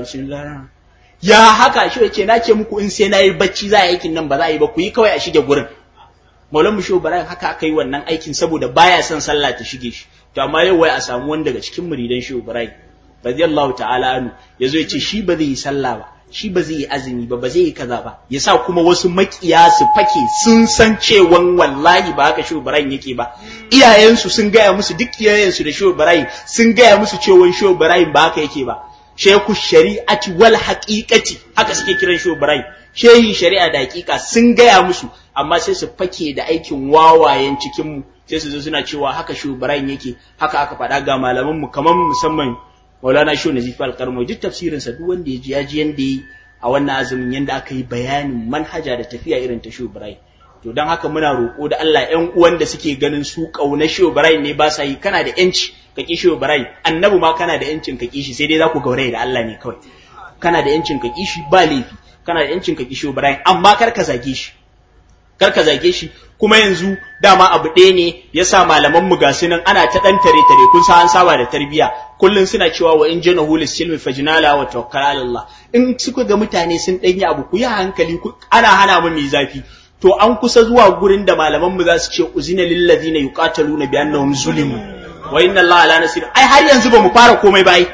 ya haka shehu ce na ce muku in sai na yi bacci za a aikin nan ba za a yi ba ku yi kawai a shige gurin Maulan mu shehu Ibrahim haka aka yi wannan aikin saboda baya son sallah ta shige shi to amma yau wai a samu wani daga cikin muridan shehu Ibrahim radiyallahu ta'ala anhu yazo ya ce shi ba zai yi sallah ba shi ba zai yi azumi ba ba zai yi kaza ba yasa kuma wasu makiya su fake sun san cewan wallahi ba haka shehu Ibrahim yake ba iyayensu sun gaya musu duk iyayensu da shehu Ibrahim sun gaya musu cewan shehu Ibrahim ba haka yake ba shehu shari'ati wal haqiqati haka suke kiran shehu Ibrahim shehin shari'a da haqiqa sun gaya musu amma sai su fake da aikin wawayen cikin mu sai su zo suna cewa haka shehu Ibrahim yake haka aka faɗa ga malaman mu kamar musamman Maulana Shehu Nazif Al-Karmo duk tafsirin sa duk wanda ya ji ya ji yanda yi a wannan azumin yanda aka yi bayanin manhaja da tafiya irin ta Shehu Ibrahim to dan haka muna roƙo da Allah ƴan uwan da suke ganin su kauna Shehu Ibrahim ne ba sa yi kana da yanci ka ki Shehu Ibrahim annabi ma kana da yancin ka ki shi sai dai za ku gauraye da Allah ne kawai kana da yancin ka ki shi ba laifi kana da yancin ka ki Shehu Ibrahim amma kar ka zage shi kar ka zage shi kuma yanzu dama abu ɗaya ne ya sa malaman mu ga nan ana ta ɗan tare tare kun sa an saba da tarbiyya kullum suna cewa wa in jana hulis silmi fajnala wa tawakkal ala Allah in suka ga mutane sun ɗanyi abu ku yi hankali ana hana mu mai zafi to an kusa zuwa gurin da malaman mu za su ce uzina lil ladina yuqataluna bi annahum zulimu wa inna Allah ala nasir ai har yanzu ba mu fara komai ba ai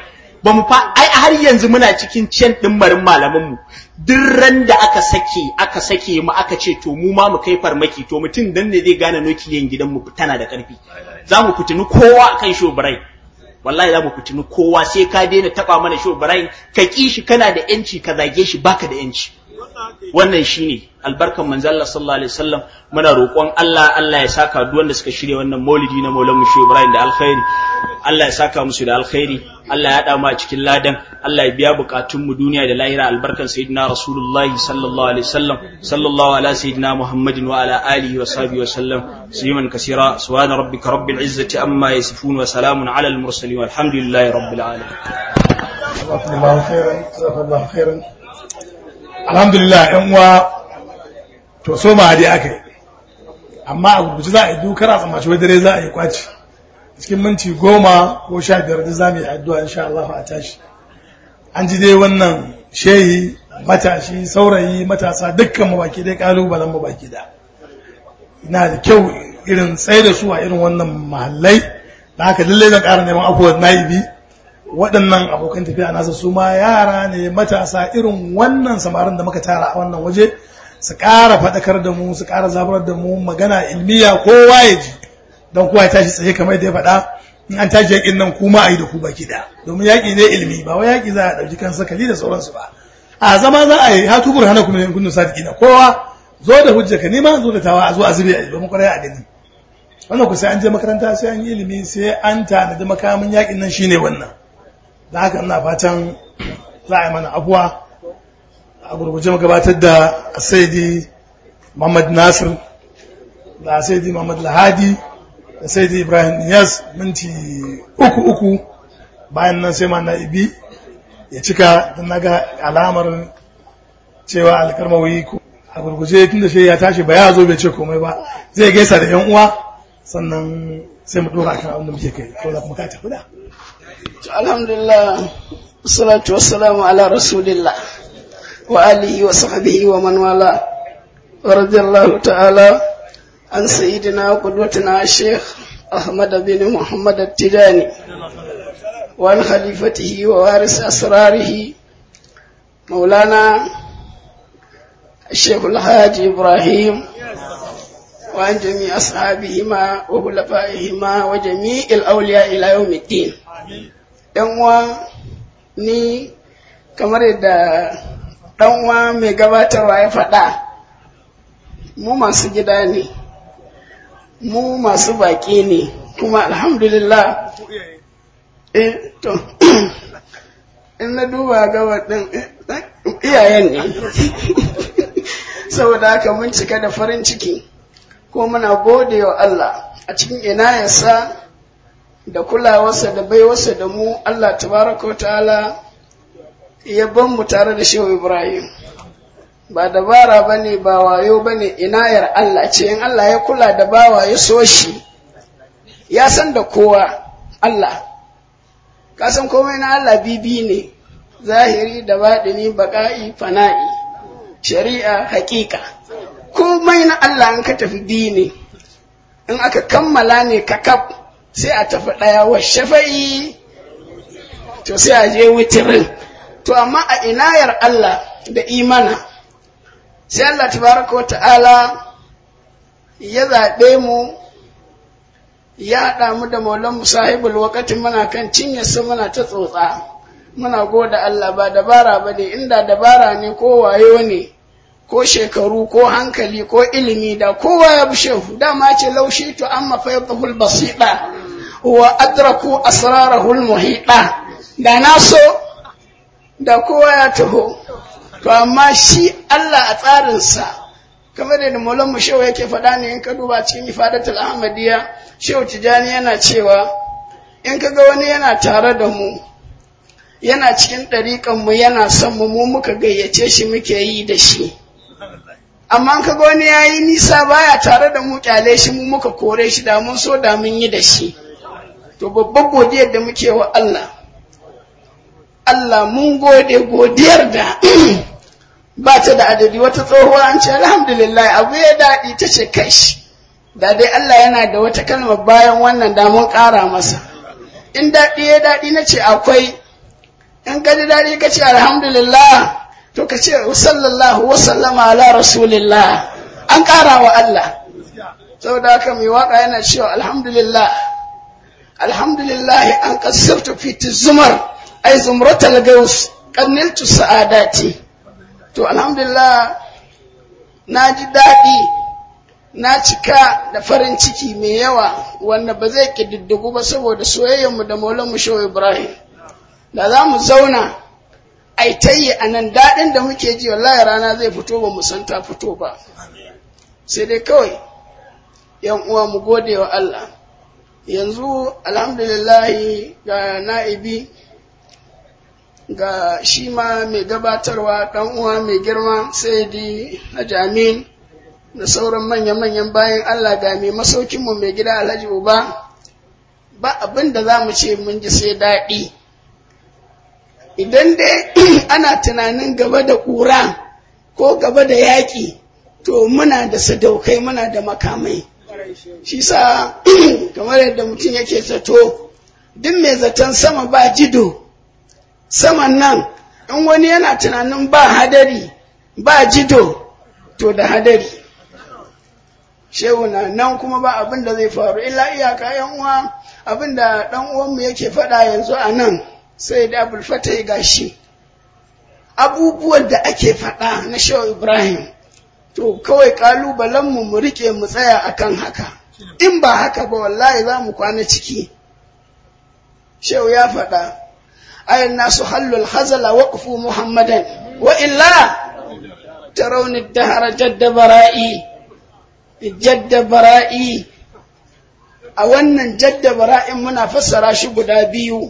ba mu fa ai har yanzu muna cikin cin dimmarin malaman mu duk ran da aka sake aka sake mu aka ce to mu ma mu kai farmaki to mutum dan ne zai gane nukiliyan gidan mu tana da karfi za mu fitini kowa akan shobirai wallahi za mu fitini kowa sai ka daina taba mana shobirai ka ki shi kana da yanci ka zage shi baka da yanci wannan shine albarkan manzo Allah sallallahu alaihi wasallam muna roƙon Allah Allah ya saka duk wanda suka shirya wannan maulidi na Maulan mu Ibrahim da alkhairi Allah ya saka musu da alkhairi Allah ya hada mu a cikin ladan Allah ya biya bukatun mu duniya da lahira albarkan sayyidina Rasulullah sallallahu alaihi wasallam sallallahu ala sayyidina Muhammadin wa ala alihi wa sahbihi wa sallam sayyiman kaseera subhana rabbika rabbil izzati amma yasifun wa salamun ala al mursalin walhamdulillahi rabbil alamin Jazakallahu khairan, jazakallahu khairan. Alhamdulillah ‘yan uwa to so ma dai aka yi, amma a gurguci za a yi dukar a tsammaci wai dare za a yi kwaci. Cikin minti goma ko sha biyar da za mu yi addu'a insha Allah a tashi. An ji dai wannan shehi matashi saurayi matasa dukkan mu baki dai kalubalen mu baki da. Ina da kyau irin tsaye da su a irin wannan mahallai da haka lallai zan ƙara neman afuwar na'ibi waɗannan abokan tafiya nasa su ma yara ne matasa irin wannan samarin da muka tara a wannan waje su ƙara faɗakar da mu su ƙara zaburar da mu magana ilmiya kowa ya ji don kowa ya tashi tsaye kamar da ya faɗa in an tashi yaƙin nan kuma a yi da ku baki da domin yaƙi ne ilmi ba wai yaƙi za a ɗauki kan sakali da sauransu ba a zama za a yi hatu burhana kuma ne kunnu sadiqina kowa zo da hujja ka nima zo da tawa a zo a zube a yi domin kwarai a gani wannan ku sai an je makaranta sai an yi ilimi sai an tanadi makamin yaƙin nan shine wannan da haka ina fatan za a yi mana abuwa a gurguje gabatar da saidi muhammad nasir da saidi muhammad lahadi da saidi ibrahim niyas minti uku uku bayan nan sai ma na'ibi ya cika don naga alamar cewa alkarmawi a gurguje tun da shi ya tashi ba ya zo bai ce komai ba zai gaisa da yan uwa sannan sai mu dora kan abin da muke kai ko da kuma ka tafi da alhamdulillah salatu wassalamu ala rasulillah wa alihi wa sahbihi wa man wala wa radiyallahu ta'ala an sayyidina wa qudwatina shaykh ahmad bin muhammad at-tijani wa an khalifatihi wa waris asrarihi maulana الشيخ الحاج إبراهيم وعن جميع أصحابهما وخلفائهما وجميع الأولياء إلى يوم الدين uwa ni kamar yadda ɗanwa mai gabatarwa ya faɗa mu masu gida ne mu masu baƙi ne kuma alhamdulillah eh to in na duba gaba ɗin iyayen ne saboda haka mun cika da farin ciki ko muna gode wa Allah a cikin inayarsa da kulawarsa da baiwarsa da mu Allah tabaraka wa ta'ala ya ban mu tare da shehu Ibrahim ba dabara bane ba wayo bane inayar Allah ce in Allah ya kula da bawa ya so shi ya san da kowa Allah ka san komai na Allah bibi ne zahiri da baɗini baƙa'i fana'i shari'a haƙiƙa komai na Allah in ka tafi biyu ne in aka kammala ne ka kaf sai a tafi ɗaya wa shafa'i to sai a je witirin to amma a inayar Allah da imana sai Allah tabaraka wa ta'ala ya zaɓe mu ya haɗa mu da maulan musahibul wakatin muna kan cinyarsa muna ta tsotsa muna goda Allah ba dabara ba ne inda dabara ne ko wayo ne ko shekaru ko hankali ko ilimi da kowa ya bi shehu dama ce laushi to amma fayyadahul basida wa adraku asrarahul muhida da na so da kowa ya taho to amma shi Allah a tsarinsa kamar da maulan mu shehu yake faɗa ne in ka duba cikin ifadatul ahmadiyya shehu tijani yana cewa in ka ga wani yana tare da mu yana cikin ɗariƙan mu yana son mu mu muka gayyace shi muke yi da shi amma ka ga wani yayi nisa baya tare da mu kyale shi mu muka kore shi da mun so da mun yi da shi to babban godiyar da muke wa Allah Allah mun gode godiyar da ba ta da adadi wata tsohuwa an ce alhamdulillah abu ya daɗi ta ce kai shi da dai Allah yana da wata kalmar bayan wannan da mun ƙara masa in daɗi ya daɗi na ce akwai in ka ji daɗi ka ce alhamdulillah to ka ce sallallahu wa sallama ala rasulillah an ƙara wa Allah saboda haka mai waka yana cewa alhamdulillah alhamdulillah an kasirtu fi zumar ai zumratal gaus kanniltu sa'adati to alhamdulillah na ji daɗi na cika da farin ciki mai yawa wanda ba zai ƙididdigu ba saboda soyayyarmu da maulanmu shehu ibrahim da za mu zauna a yi a nan daɗin da muke ji wallahi rana zai fito ba mu san ta fito ba sai dai kawai yan uwa mu gode wa Allah yanzu alhamdulillahi ga na'ibi ga shi ma mai gabatarwa ɗan uwa mai girma sai di Amin da sauran manya-manyan bayan Allah ga mai masaukinmu mai gida Alhaji Uba ba abin da za mu ce mun ji sai daɗi idan dai ana tunanin gaba da ƙura ko gaba da yaƙi to muna da sadaukai muna da makamai shi sa kamar yadda mutum yake zato duk mai zaton sama ba jido saman nan in wani yana tunanin ba hadari ba jido to da hadari shehu na nan kuma ba abin da zai faru illa iyaka yan uwa abin da dan uwanmu yake faɗa yanzu a nan sai da abul fatai gashi abubuwan da ake faɗa na shehu ibrahim to kawai kalubalenmu mu rike mu tsaya akan haka in ba haka ba wallahi za mu kwana ciki shehu ya faɗa ayin nasu hallul hazala waqfu muhammadan wa illa tarawni dahara jadda bara'i jadda bara'i a wannan jadda bara'in muna fassara shi guda biyu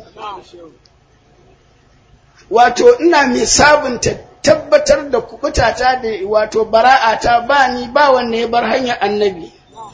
wato ina mai sabunta tabbatar da kubutata da wato bara'ata ba ni ba wanne ya bar hanyar annabi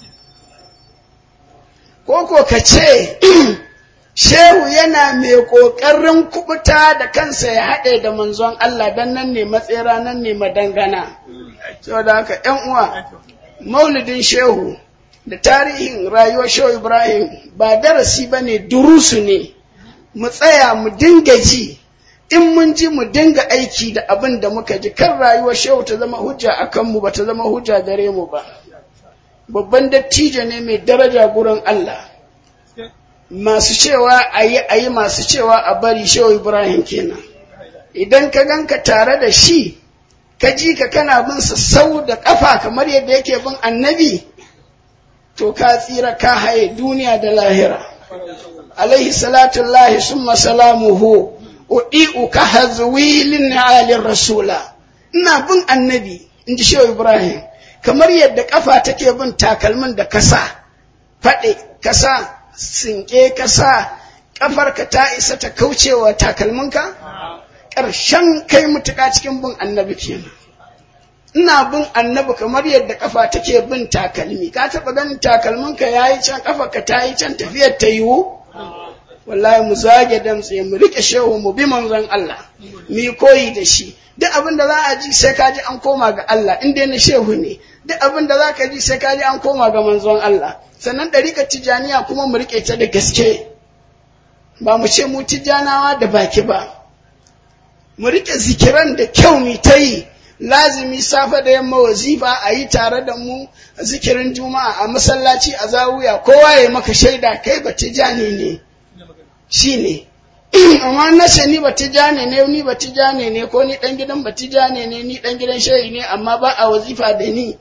ko ko ka ce shehu yana mai ƙoƙarin kubuta da kansa ya haɗe da manzon Allah don nan ne matsera nan ne madangana saboda haka ‘yan uwa maulidin shehu da tarihin rayuwar shehu ibrahim ba darasi ba ne durusu ne mu tsaya mu dinga ji in mun ji mu dinga aiki da abin da muka ji kan rayuwar shehu ta zama hujja a kanmu ba ta zama hujja gare mu ba babban dattijo ne mai daraja gurin Allah masu cewa a yi a yi masu cewa a bari shehu ibrahim kenan idan ka ganka tare da shi ka ji ka kana bin sa sau da kafa kamar yadda yake bin annabi to ka tsira ka haye duniya da lahira alaihi salatu lahi summa salamuhu udi'u ka hazwilin alin rasula ina bin annabi in ji shehu ibrahim kamar yadda kafa take bin takalmin da kasa faɗe kasa sinke kasa kafarka ta isa ta kaucewa takalminka ƙarshen kai mutuka cikin bin annabi kenan ina bin annabi kamar yadda kafa take bin takalmi ka taɓa ganin takalminka ya yi can kafarka ta yi can tafiyar ta yiwu wallahi mu zage damtse mu rike shehu mu bi manzon Allah mu koyi da shi duk abin da za a ji sai ka ji an koma ga Allah in dai na shehu ne duk abin da za ka ji sai ka ji an koma ga manzon Allah sannan ɗariƙar tijaniya kuma mu riƙe ta da gaske ba mu ce mu tijanawa da baki ba mu riƙe zikiran da kyau mu ta yi lazimi safe da yamma wazifa a yi tare da mu zikirin juma'a a masallaci a zawuya kowa ya maka shaida kai ba tijani ne shi ne amma na ce ni ba tijani ne ni ba tijani ne ko ni ɗan gidan ba tijani ne ni ɗan gidan shayi ne amma ba a wazifa da ni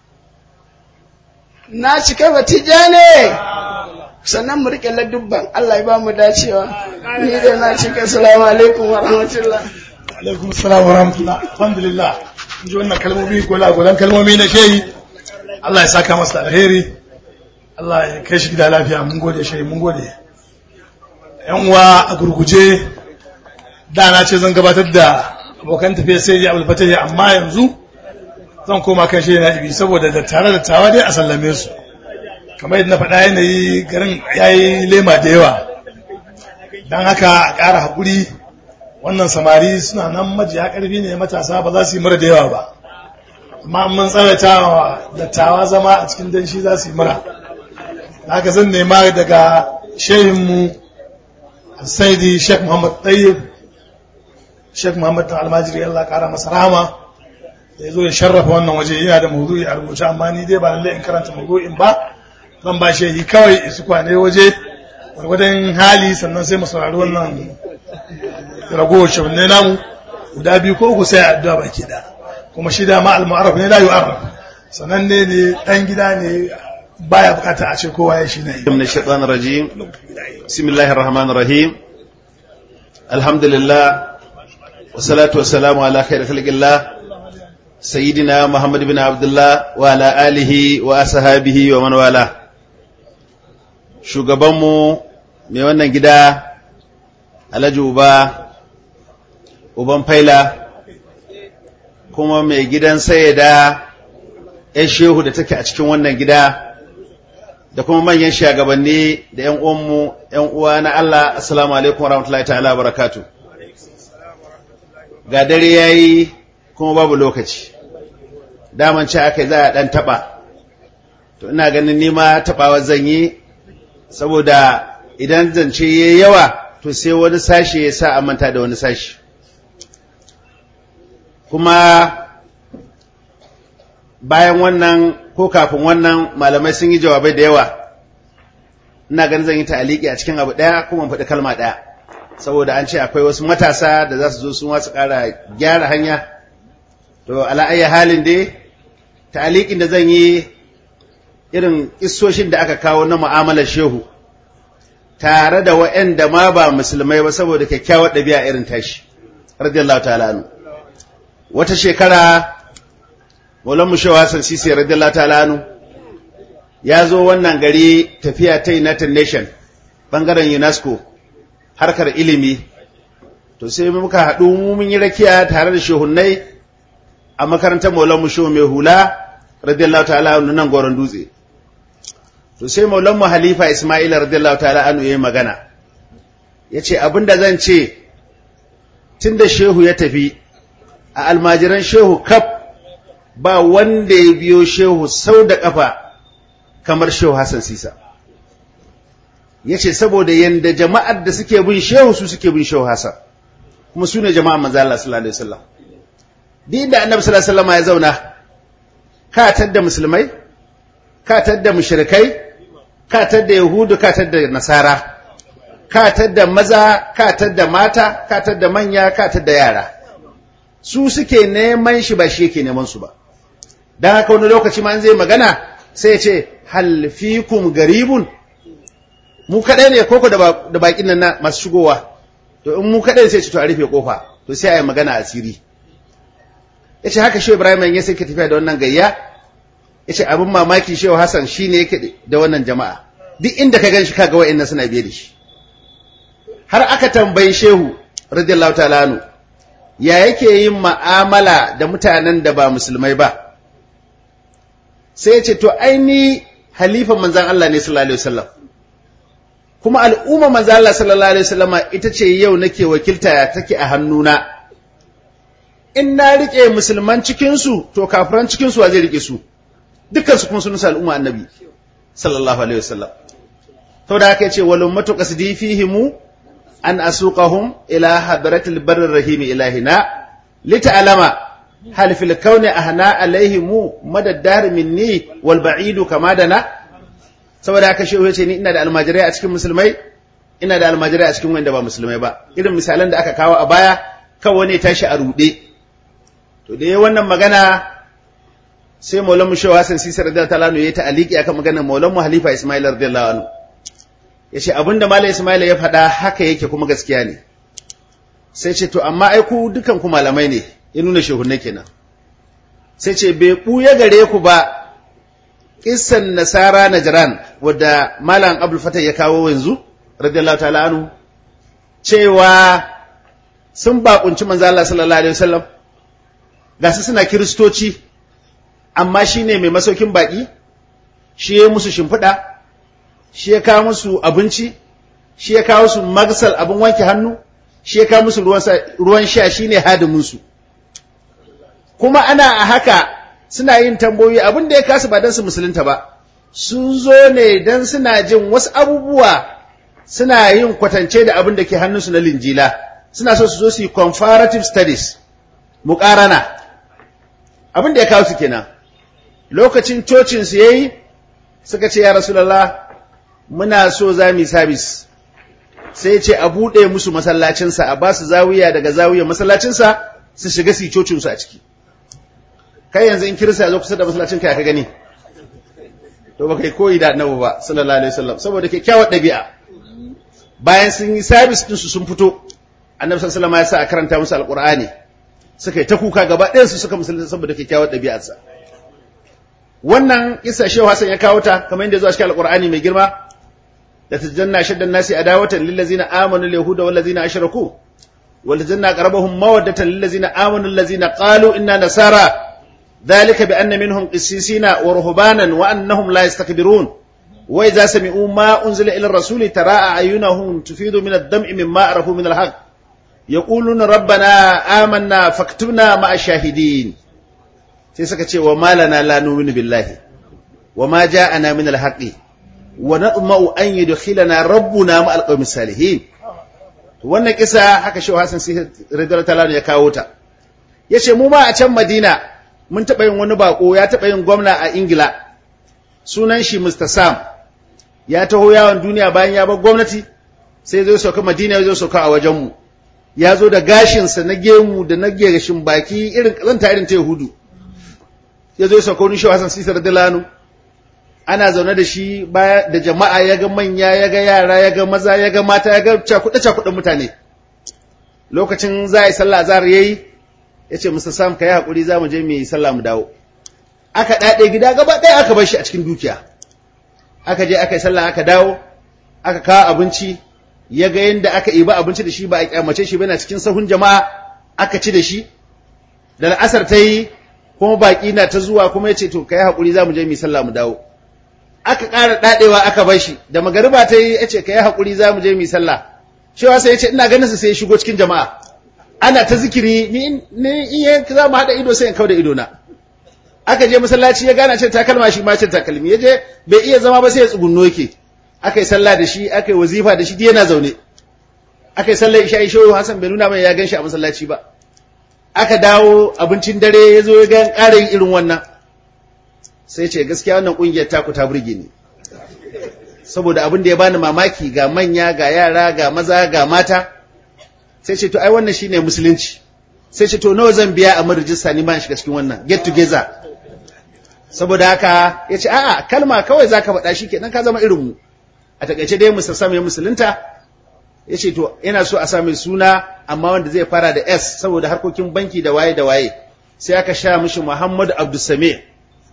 na cika batija ne sannan mu rike ladubban Allah ya ba mu dacewa ni da na cika salamu alaikum wa rahmatullah alaikum salam wa rahmatullah alhamdulillah in ji wannan kalmomi gola golan kalmomi na shehi Allah ya saka masa alheri Allah ya kai shi gida lafiya mun gode shehi mun gode yan uwa a gurguje da na ce zan gabatar da abokan tafiya sai ya abul fatah amma yanzu zan koma kan shi na ibi saboda da tare da tawa dai a sallame su kamar yadda na faɗa yanayi garin ya yi lema da yawa don haka a ƙara haƙuri wannan samari suna nan majiya ƙarfi ne matasa ba za su yi mura da yawa ba amma mun tsawaita wa dattawa zama a cikin danshi za su yi mura haka zan nema daga shehinmu saidi sheikh muhammad tayyib Sheikh Muhammad Dan Almajiri Allah kara masa rahama da ya zo ya sharrafa wannan waje yana da mawdu'i a rubuce amma ni dai ba lalle in karanta mawdu'in ba zan ba shi yi kawai isu kwane waje gwargwadon hali sannan sai mu saurari wannan ragowar shabannai namu guda biyu ko uku sai addu'a baki da kuma shi da ma al-mu'arraf ne la yu'arraf sannan ne ne dan gida ne baya bukata a ce kowa ya shi ne من الشيطان الرجيم بسم الله الرحمن الرحيم الحمد لله والصلاة والسلام على خير خلق الله سيدنا محمد بن عبد الله وعلى آله وأصحابه ومن والاه shugabanmu mai wannan gida alhaji uba uban faila kuma mai gidan sayyada ya shehu da take a cikin wannan gida da kuma manyan shagabanni da ‘yan uwanmu, ‘yan uwa na Allah, Assalamu alaikum warahmatullahi ta'ala barakatu. Ga dare ya yi kuma babu lokaci, daman ce aka za a ɗan taɓa, to ina ganin nima taɓawa zan yi, saboda idan zance ya yawa, to sai wani sashe ya sa a manta da wani sashe. Kuma bayan wannan ko kafin wannan malamai sun yi jawabai da yawa ina ganin zan yi ta'aliki a cikin abu ɗaya kuma faɗi kalma ɗaya saboda an ce akwai wasu matasa da za su zo su wasu ƙara gyara hanya to ala'ayya halin dai ta'alikin da zan yi irin isoshin da aka kawo na mu'amalar shehu tare da wa'anda ma ba musulmai ba saboda kyakkyawar ɗabi'a irin tashi radiyallahu ta'ala anhu wata shekara Maulan Mushewa Hassan Sisi radiyallahu ta'ala anhu ya zo wannan gari tafiya ta United Nation bangaren UNESCO harkar ilimi to sai muka haɗu mun yi rakiya tare da shehunnai a makarantar Maulan Mushewa mai hula radiyallahu ta'ala anhu nan goron dutse to sai Maulan mu Halifa Ismail radiyallahu ta'ala anhu yayi magana yace abinda zan ce tunda shehu ya tafi a almajiran shehu kaf ba wanda ya biyo shehu sau da ƙafa kamar shehu Hassan Sisa. Ya ce saboda yadda jama'ar da suke bin shehu su suke bin shehu Hassan, kuma su ne jama'ar manzo Allah sallallahu Alaihi wasallam. Duk da annabi sallallahu Alaihi wasallam ya zauna, ka tadda musulmai, ka tadda mushrikai, ka tadda Yahudu, ka tadda Nasara, ka tadda maza, ka tadda mata, ka tadda manya, ka tadda yara. Su suke neman shi ba shi yake neman su ba. don haka wani lokaci ma zai magana sai ce halfikum garibun mu kaɗai ne koko da baƙin nan masu shigowa to in mu kaɗai sai ce to a rufe kofa to sai a yi magana asiri ya ce haka shehu ibrahim ya sai ka tafiya da wannan gayya ya ce abin mamaki shehu hassan shi ne yake da wannan jama'a duk inda ka gan shi kaga wa'in suna biye da shi har aka tambayi shehu radiyallahu ta'ala ya yake yin ma'amala da mutanen da ba musulmai ba sai ya ce to aini halifan manzan Allah ne sallallahu alaihi wasallam kuma al'umma manzan Allah sallallahu alaihi wasallama ita ce yau nake wakilta take a hannuna in na rike musulman cikin su to kafiran cikin su wa zai rike su dukkan su kuma sun sa al'umma annabi sallallahu alaihi wasallam to da haka yace wal ummatu qasdi fihimu an asuqahum ila hadratil barrir rahim ilahina lita'lama هل في الكون أهنا عليهم مدى الدار مني والبعيد كما دنا saboda haka shehu ya ce ni ina da almajirai a cikin musulmai ina da almajirai a cikin wanda ba musulmai ba irin misalan da aka kawo a baya kan wani tashi a rude to da wannan magana sai maulan mu shehu Hassan Sisi radiyallahu ta'ala ya ta aliki akan maganar maulan mu Halifa Ismail radiyallahu anhu yace abinda Malam Ismail ya faɗa haka yake kuma gaskiya ne sai ce to amma ai ku dukan ku malamai ne ya nuna shehunne kenan sai ce bai ɓuya gare ku ba kissan nasara najran wadda malam abul fatah ya kawo yanzu radiyallahu ta'ala anhu cewa sun bakunci manzo Allah sallallahu alaihi wasallam ga su suna kiristoci amma shine mai masaukin baki shi ya musu shimfiɗa shi ya kawo musu abinci shi ya kawo musu magsal abin wanke hannu shi ya kawo musu ruwan sha shine hadimin su kuma ana a haka suna yin tambayoyi abin da ya kasu ba don su musulunta ba sun zo ne don suna jin wasu abubuwa suna yin kwatance da abin da ke hannunsu na linjila suna so su zo su yi comparative studies muƙarana abin da ya kawo su kenan lokacin cocin su yayi suka ce ya rasulullah muna so za mu yi service sai ce a buɗe musu masallacinsa a ba su zawiya daga zawiyar masallacinsa su shiga su yi cocinsu a ciki kai yanzu in kirista ya zo kusa da masallacin kai ka gani to ba kai koyi da annabi ba sallallahu alaihi wasallam saboda kyakkyawar ɗabi'a bayan sun yi service ɗinsu sun fito annabi sallallahu alaihi wasallam ya sa a karanta musu alqur'ani suka yi ta kuka gaba ɗayan su suka musulunta saboda kyakkyawar ɗabi'arsa wannan kissa shehu hasan ya kawo ta kamar yadda zuwa cikin alqur'ani mai girma da tajanna shaddan nasi adawatan lil ladzina amanu al yahuda wal ladzina ashraku wal tajanna qarabahum mawaddatan lil ladzina amanu allazina qalu inna nasara ذلك بأن منهم قسيسين ورهبانا وأنهم لا يستكبرون وإذا سمعوا ما أنزل إلى الرسول ترى أعينهم تفيض من الدمع مما عرفوا من الحق يقولون ربنا آمنا فاكتبنا مع الشاهدين sai suka ce wa malana la nu'minu billahi wa ma ja'ana min al-haqqi wa natma'u an yudkhilana rabbuna ma al-qawmi salihin wannan kisa haka shehu Hassan sai radiyallahu ta'ala ya kawo ta yace mu ma a can Madina mun taɓa yin wani bako ya taɓa yin gwamna a Ingila sunan shi Mr. Sam ya taho yawon duniya bayan ya bar gwamnati sai zai sauka Madina ya zo sauka a wajenmu ya zo da gashinsa na gemu da na gashin baki irin ƙazanta irin ta Yahudu ya zo sauka wani shawasan sisar Dilanu ana zaune da shi baya da jama'a ya ga manya ya ga yara ya ga maza ya ga mata ya ga cakuɗe cakuɗen mutane lokacin za a yi sallah azhar yayi ya ce Mr. Sam ka yi haƙuri za mu je mu yi sallah mu dawo aka ɗaɗe gida gaba ɗaya aka bar shi a cikin dukiya aka je aka yi sallah aka dawo aka kawo abinci ya ga yadda aka iba abinci da shi ba a kyamace shi bana cikin sahun jama'a aka ci da shi da la'asar ta yi kuma baƙi na ta zuwa kuma ya ce to ka yi haƙuri za mu je mu yi sallah mu dawo aka ƙara ɗaɗewa aka bar shi da magariba ta yi ya ce ka yi haƙuri za mu je mu yi sallah cewa sai ya ce ina ganin su sai ya shigo cikin jama'a ana ta zikiri ni ni iya za mu haɗa ido sai in kauda ido na aka je masallaci ya gana cin takalma shi ma cin takalmi ya je bai iya zama ba sai ya tsugunno yake aka yi sallah da shi aka yi wazifa da shi duk yana zaune aka yi sallah isha isha Hassan bai nuna mai ya gan shi a masallaci ba aka dawo abincin dare ya zo ya ga ƙara yin irin wannan sai ce gaskiya wannan ƙungiyar taku ta burge ni saboda abin da ya bani mamaki ga manya ga yara ga maza ga mata sai ce to ai wannan shine musulunci sai ce to nawa zan biya a marijista ni ma shiga cikin wannan get together saboda haka ya ce a'a kalma kawai zaka faɗa shi kenan ka zama irin mu a takaice dai musa sami musulunta ya ce to ina so a sami suna amma wanda zai fara da s saboda harkokin banki da waye da waye sai aka sha mishi muhammad abdulsame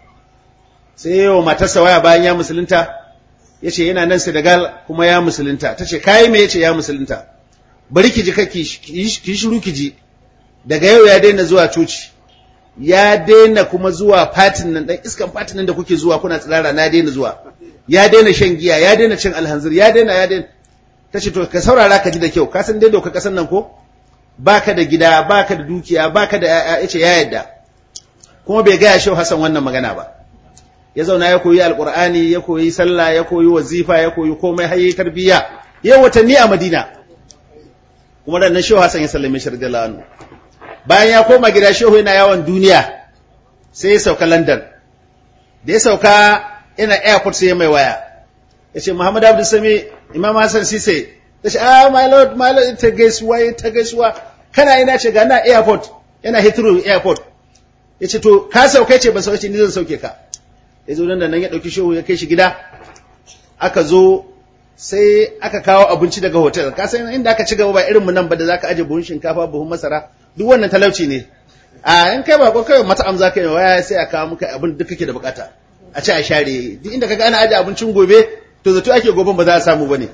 sai yawa matarsa waya bayan ya musulunta ya ce yana nan senegal kuma ya musulunta ta ce kayi me ya ce ya musulunta bari ki ji kake ki shiru ki ji daga yau ya daina zuwa coci ya daina kuma zuwa fatin nan dan iskan fatin nan da kuke zuwa kuna tsirara na daina zuwa ya daina shan giya ya daina cin alhanzir ya daina ya daina tace to ka saurara ka ji da kyau ka san dai doka kasan nan ko baka da gida baka da dukiya baka da yaya yace ya yadda kuma bai gaya shau Hassan wannan magana ba ya zauna ya koyi alqur'ani ya koyi sallah ya koyi wazifa ya koyi komai har yayi tarbiyya yayi watanni a Madina kuma da nan shehu Hassan ya sallame shi radiyallahu anhu bayan ya koma gida shehu yana yawon duniya sai ya sauka London da ya sauka ina airport sai ya mai waya ya ce Muhammad Abdul Sami Imam Hassan Sise ya ce ah my lord my lord ta gaisuwa ya ta gaisuwa kana ina ce ga na airport yana Heathrow airport ya ce to ka sauka ce ban sauke ni zan sauke ka ya zo nan da nan ya dauki shehu ya kai shi gida aka zo sai aka kawo abinci daga hotel ka san inda aka ci gaba ba irin mu nan ba da zaka aje buhun shinkafa buhun masara duk wannan talauci ne a in kai ba ko kai mata amza kai waya sai a kawo muka abin duk kake da bukata a ci a share duk inda kaga ana aje abincin gobe to zato ake goben ba za a samu bane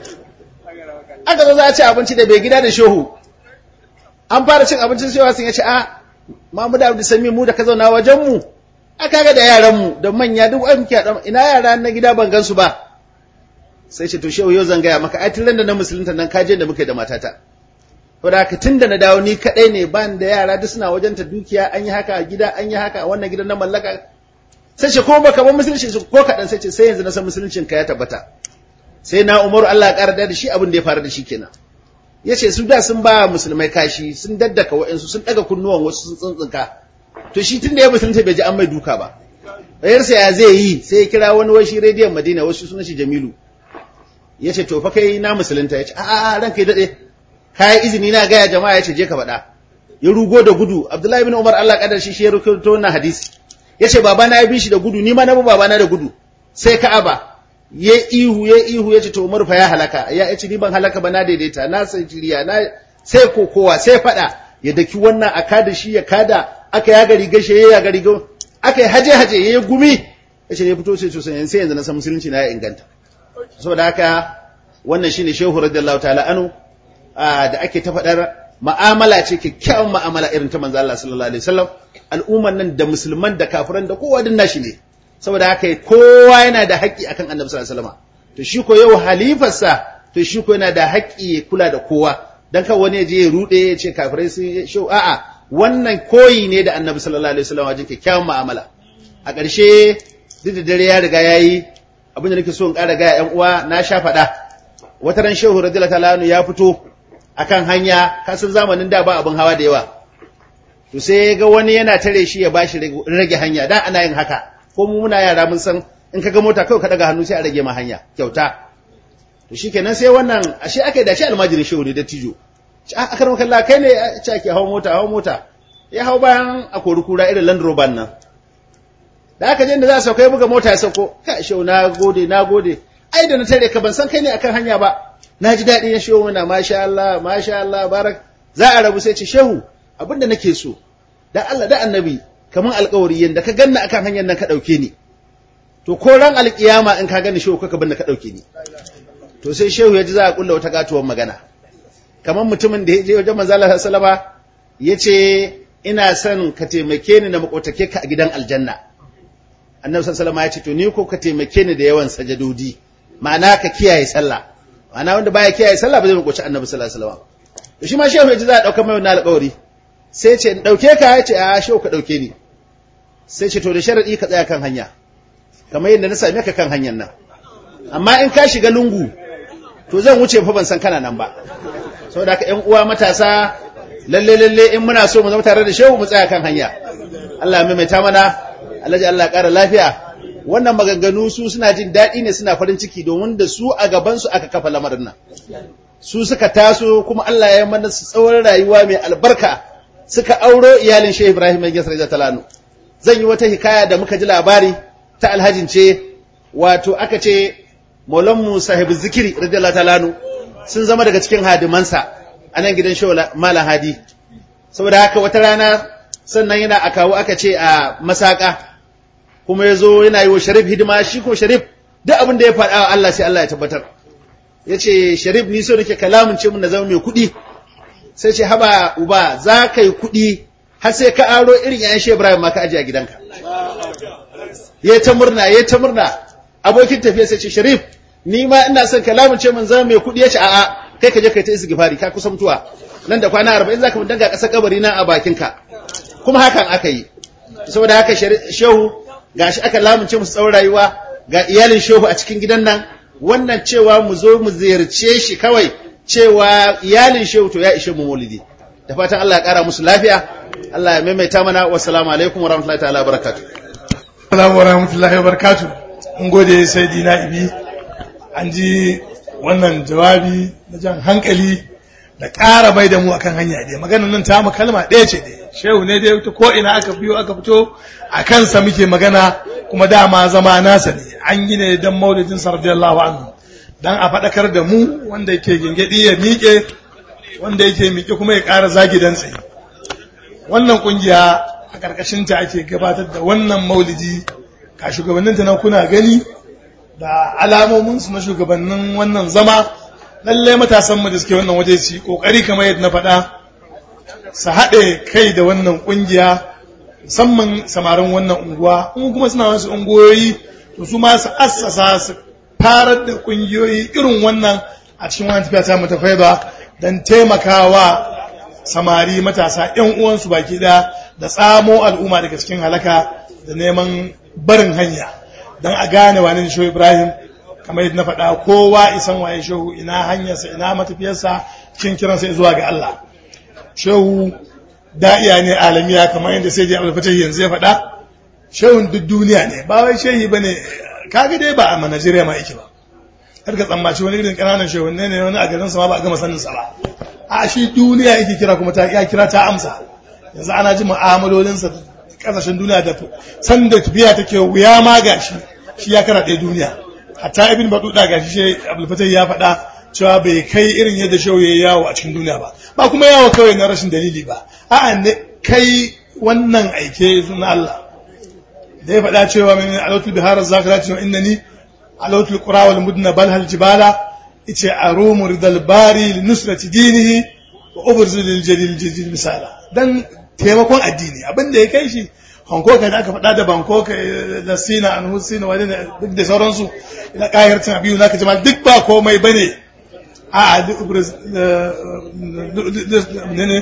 aka zo za a ci abinci da bai gida da shehu an fara cin abincin shehu sun ya ce a Mahmud Abdul Sami mu da ka zauna wajen mu aka ga da yaran mu da manya duk ai muke ina yara na gida ban gansu ba sai ce to shehu yau zan gaya maka ai tun da na musulunta nan kaje da muke da matata to da tun da na dawo ni kadai ne ban da yara duk suna wajen ta dukiya an yi haka a gida an yi haka a wannan gidan na mallaka sai ce ko baka ban musulunci ko kadan sai ce sai yanzu na san musuluncin ka ya tabbata sai na umaru Allah ya ƙara da shi abin da ya faru da shi kenan ya ce su da sun ba musulmai kashi sun daddaka wa'insu sun daga kunnuwan wasu sun tsuntsunka to shi tun da ya musulunta bai ji an mai duka ba bayarsa ya zai yi sai ya kira wani washi rediyon madina wasu sunan shi jamilu ya ce to fa kai na musulunta ya ce a ran kai daɗe kayan izini na gaya jama'a ya ce je ka faɗa ya rugo da gudu abdullahi bin umar allah kadar shi shi ya rukuto wannan hadisi ya ce babana ya bi shi da gudu ni ma na bi babana da gudu sai ka'aba ya ihu ya ihu ya ce to umar fa ya halaka ya ce ni ban halaka ba na daidaita na san jiriya na sai kokowa sai faɗa ya daki wannan a kada shi ya kada aka yaga rigar shi ya yaga rigar aka yi haje haje ya yi gumi ya ce ya fito sai to sai yanzu na san musulunci na ya inganta saboda haka wannan shine shehu radiyallahu ta'ala anu da ake ta faɗar ma'amala ce kyakkyawan ma'amala irin ta manzo Allah sallallahu alaihi wasallam al'umman nan da musulman da kafiran da kowa din nashi ne saboda haka kowa yana da haƙƙi akan annabi sallallahu alaihi wasallam to shi ko yau halifarsa to shi ko yana da haƙƙi ya kula da kowa dan kan wani ya je ya rude ya ce kafirai sun shi a'a wannan koyi ne da annabi sallallahu alaihi wasallam wajen kyakkyawan mu'amala a ƙarshe duk da dare ya riga yayi abin da nake so in ƙara ga ƴan uwa na sha faɗa wata ran shehu radiyallahu ta'ala ya fito akan hanya kasan zamanin da ba abin hawa da yawa to sai ga wani yana tare shi ya bashi rage hanya dan ana yin haka ko mu muna yara mun san in kaga mota kawai ka daga hannu sai a rage ma hanya kyauta to shikenan sai wannan ashe aka yi da shi almajirin shehu ne da tijo a akar makalla kai ne ce ake hawa mota hawa mota ya hau bayan a kori kura irin land rover nan da aka je inda za a sauka ya buga mota ya sauko ka shehu na gode na gode ai da na tare ka ban san kai ne akan hanya ba na ji daɗi na shehu muna masha Allah masha Allah barak za a rabu sai ce shehu abinda nake so da Allah da annabi kaman alƙawari yanda ka ganna akan hanyar nan ka ɗauke ni to ko ran alƙiyama in ka gani shehu kaka binne ka ɗauke ni to sai shehu ya ji za a kulla wata gatuwar magana kaman mutumin da ya je wajen manzo Allah sallama ya ce ina son ka taimake ni na makotake ka a gidan aljanna annabi sallallahu ya ce to ni ko ka taimake ni da yawan sajadodi ma'ana ka kiyaye sallah ma'ana wanda baya kiyaye sallah ba zai makoci annabi sallallahu alaihi wasallam to shi ma shehu ya ji za a dauka mai wannan alƙawari sai ce in dauke ka ya ce a shehu ka dauke ni sai ce to da sharadi ka tsaya kan hanya kamar yadda na same ka kan hanyar nan amma in ka shiga lungu to zan wuce fa ban san kana nan ba saboda haka ƴan uwa matasa lalle lalle in muna so mu zama tare da shehu mu tsaya kan hanya Allah ya maimaita mana Allah ya Allah ya ƙara lafiya wannan maganganu su suna jin daɗi ne suna farin ciki domin da su a gaban su aka kafa lamarin nan su suka taso kuma Allah ya mana su tsawon rayuwa mai albarka suka auro iyalin Shehu Ibrahim mai gasar talanu zan yi wata hikaya da muka ji labari ta alhajin ce wato aka ce Maulanmu sahibu zikiri radiyallahu ta'ala sun zama daga cikin hadimansa a nan gidan Shehu Malam Hadi saboda haka wata rana sannan yana a kawo aka ce a masaka kuma ya zo yana yi wa Sharif hidima shi ko Sharif duk abin da ya faɗa Allah sai Allah ya tabbatar ya ce Sharif ni so nake kalamun ce mun na zama mai kuɗi sai ce haba uba za ka yi kuɗi har sai ka aro irin yayan Shehu Ibrahim ma ka aje a gidanka ya ta murna ya ta murna abokin tafiya sai ce Sharif ni ma ina son kalamun ce mun zama mai kuɗi ya ce a'a kai ka je kai ta istighfari ka kusa mutuwa nan da kwana 40 zaka mun danga ƙasar kabari na a bakinka kuma hakan aka yi saboda haka shehu gashi aka lamunce musu tsawon rayuwa ga iyalin shehu a cikin gidan nan wannan cewa mu zo mu ziyarce shi kawai cewa iyalin shehu to ya ishe mu maulidi da fatan Allah ya kara musu lafiya Allah ya maimaita mana wassalamu alaikum wa rahmatullahi ta'ala barakatuh Assalamu wa rahmatullahi wa barakatuh in gode sai dina ibi an ji wannan jawabi na jan hankali da ƙara bai da mu akan hanya ɗaya maganar nan ta mu kalma ɗaya ce ɗaya shehu ne dai ta ko ina aka biyo aka fito a kansa muke magana kuma dama zama nasa ne an yi ne don maulidin sa radiyallahu anhu dan a faɗakar da mu wanda yake gingedi ya miƙe wanda yake miƙe kuma ya ƙara zagi dan tsaye wannan kungiya a ƙarƙashin ta ake gabatar da wannan maulidi ka shugabannin ta nan kuna gani da alamomin su na shugabannin wannan zama lallai matasan mu da suke wannan waje su kokari kamar yadda na faɗa su haɗe kai da wannan ƙungiya musamman samarin wannan unguwa in kuma suna wasu unguwoyi to su ma su assasa su farar da ƙungiyoyi irin wannan a cikin wani tafiya ta mata faiba don taimakawa samari matasa ‘yan uwansu baki ɗaya da tsamo al'umma daga cikin halaka da neman barin hanya don a gane wani shehu ibrahim kamar yadda na faɗa kowa isan waye shehu ina hanyarsa ina matafiyarsa cikin kiransa zuwa ga Allah shehu da'iya ne alamiya kamar yadda sai dai abul yanzu ya faɗa shehun duk duniya ne ba wai shehi bane kaga dai ba a Najeriya ma yake ba har ka tsammaci wani irin ƙananan shehunne ne wani a garin sa ma ba a gama sanin sa ba a shi duniya yake kira kuma ta ya kira ta amsa yanzu ana ji mu'amalolinsa kasashen duniya da san da tafiya take wuya ma gashi shi ya kara ɗaya duniya hatta ibn batuta gashi shi abul ya faɗa cewa bai kai irin yadda shehu ya yawo a cikin duniya ba ba kuma yawo kawai na rashin dalili ba a'a ne kai wannan aike na Allah da ya faɗa cewa min alautul bihar zakirati wa innani alautul qura wal mudna bal hal jibala ice arumu ridal bari li nusrati dinihi wa ubrzil lil jalil jadid misala dan taimakon addini abin da ya kai shi Hankoka da aka faɗa da Bangkok da Sina an Husina wani duk da sauransu ina ƙayar cin abiyu naka jama'a duk ba komai bane a ne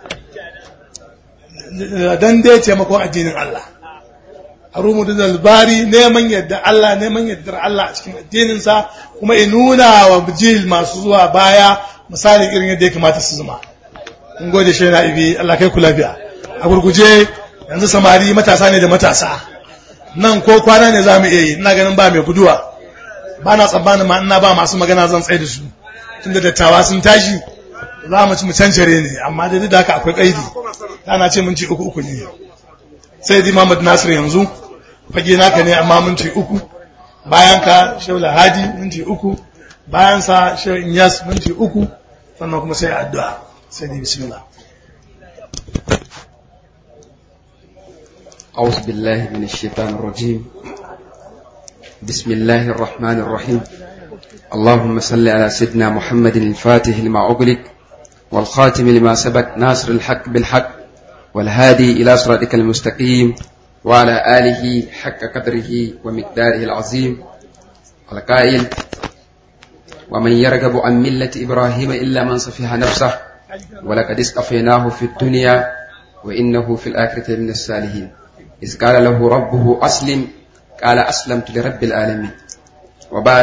dan dai taimakon addinin Allah harumu da zalbari neman yadda Allah neman yadda Allah a cikin addininsa kuma ya nuna wa bijil masu zuwa baya misali irin yadda ya kamata su zama in gode shi na ibi Allah kai ku lafiya a gurguje yanzu samari matasa ne da matasa nan ko kwana ne za mu iya yi ina ganin ba mai guduwa ba na tsammanin ma ina ba masu magana zan tsaye da su tunda dattawa sun tashi za mu ci mu cancare ne amma da da haka akwai kaidi ana ce mun ci uku uku ne sai di Muhammad Nasir yanzu fage naka ne amma mun ci uku bayan ka Shaula Hadi mun ci uku bayan sa Shaul Inyas mun ci uku sannan kuma sai addu'a sai di bismillah أعوذ بالله من الشيطان الرجيم بسم الله الرحمن الرحيم اللهم صل على سيدنا محمد الفاتح لما أغلق والخاتم لما سبق ناصر الحق بالحق والهادي إلى صراطك المستقيم وعلى آله حق قدره ومقداره العظيم القائل ومن يرغب عن ملة إبراهيم إلا من صفيها نفسه ولقد اصطفيناه في الدنيا وإنه في الآخرة من الصالحين إذ قال له ربه أسلم قال أسلمت لرب العالمين وبعد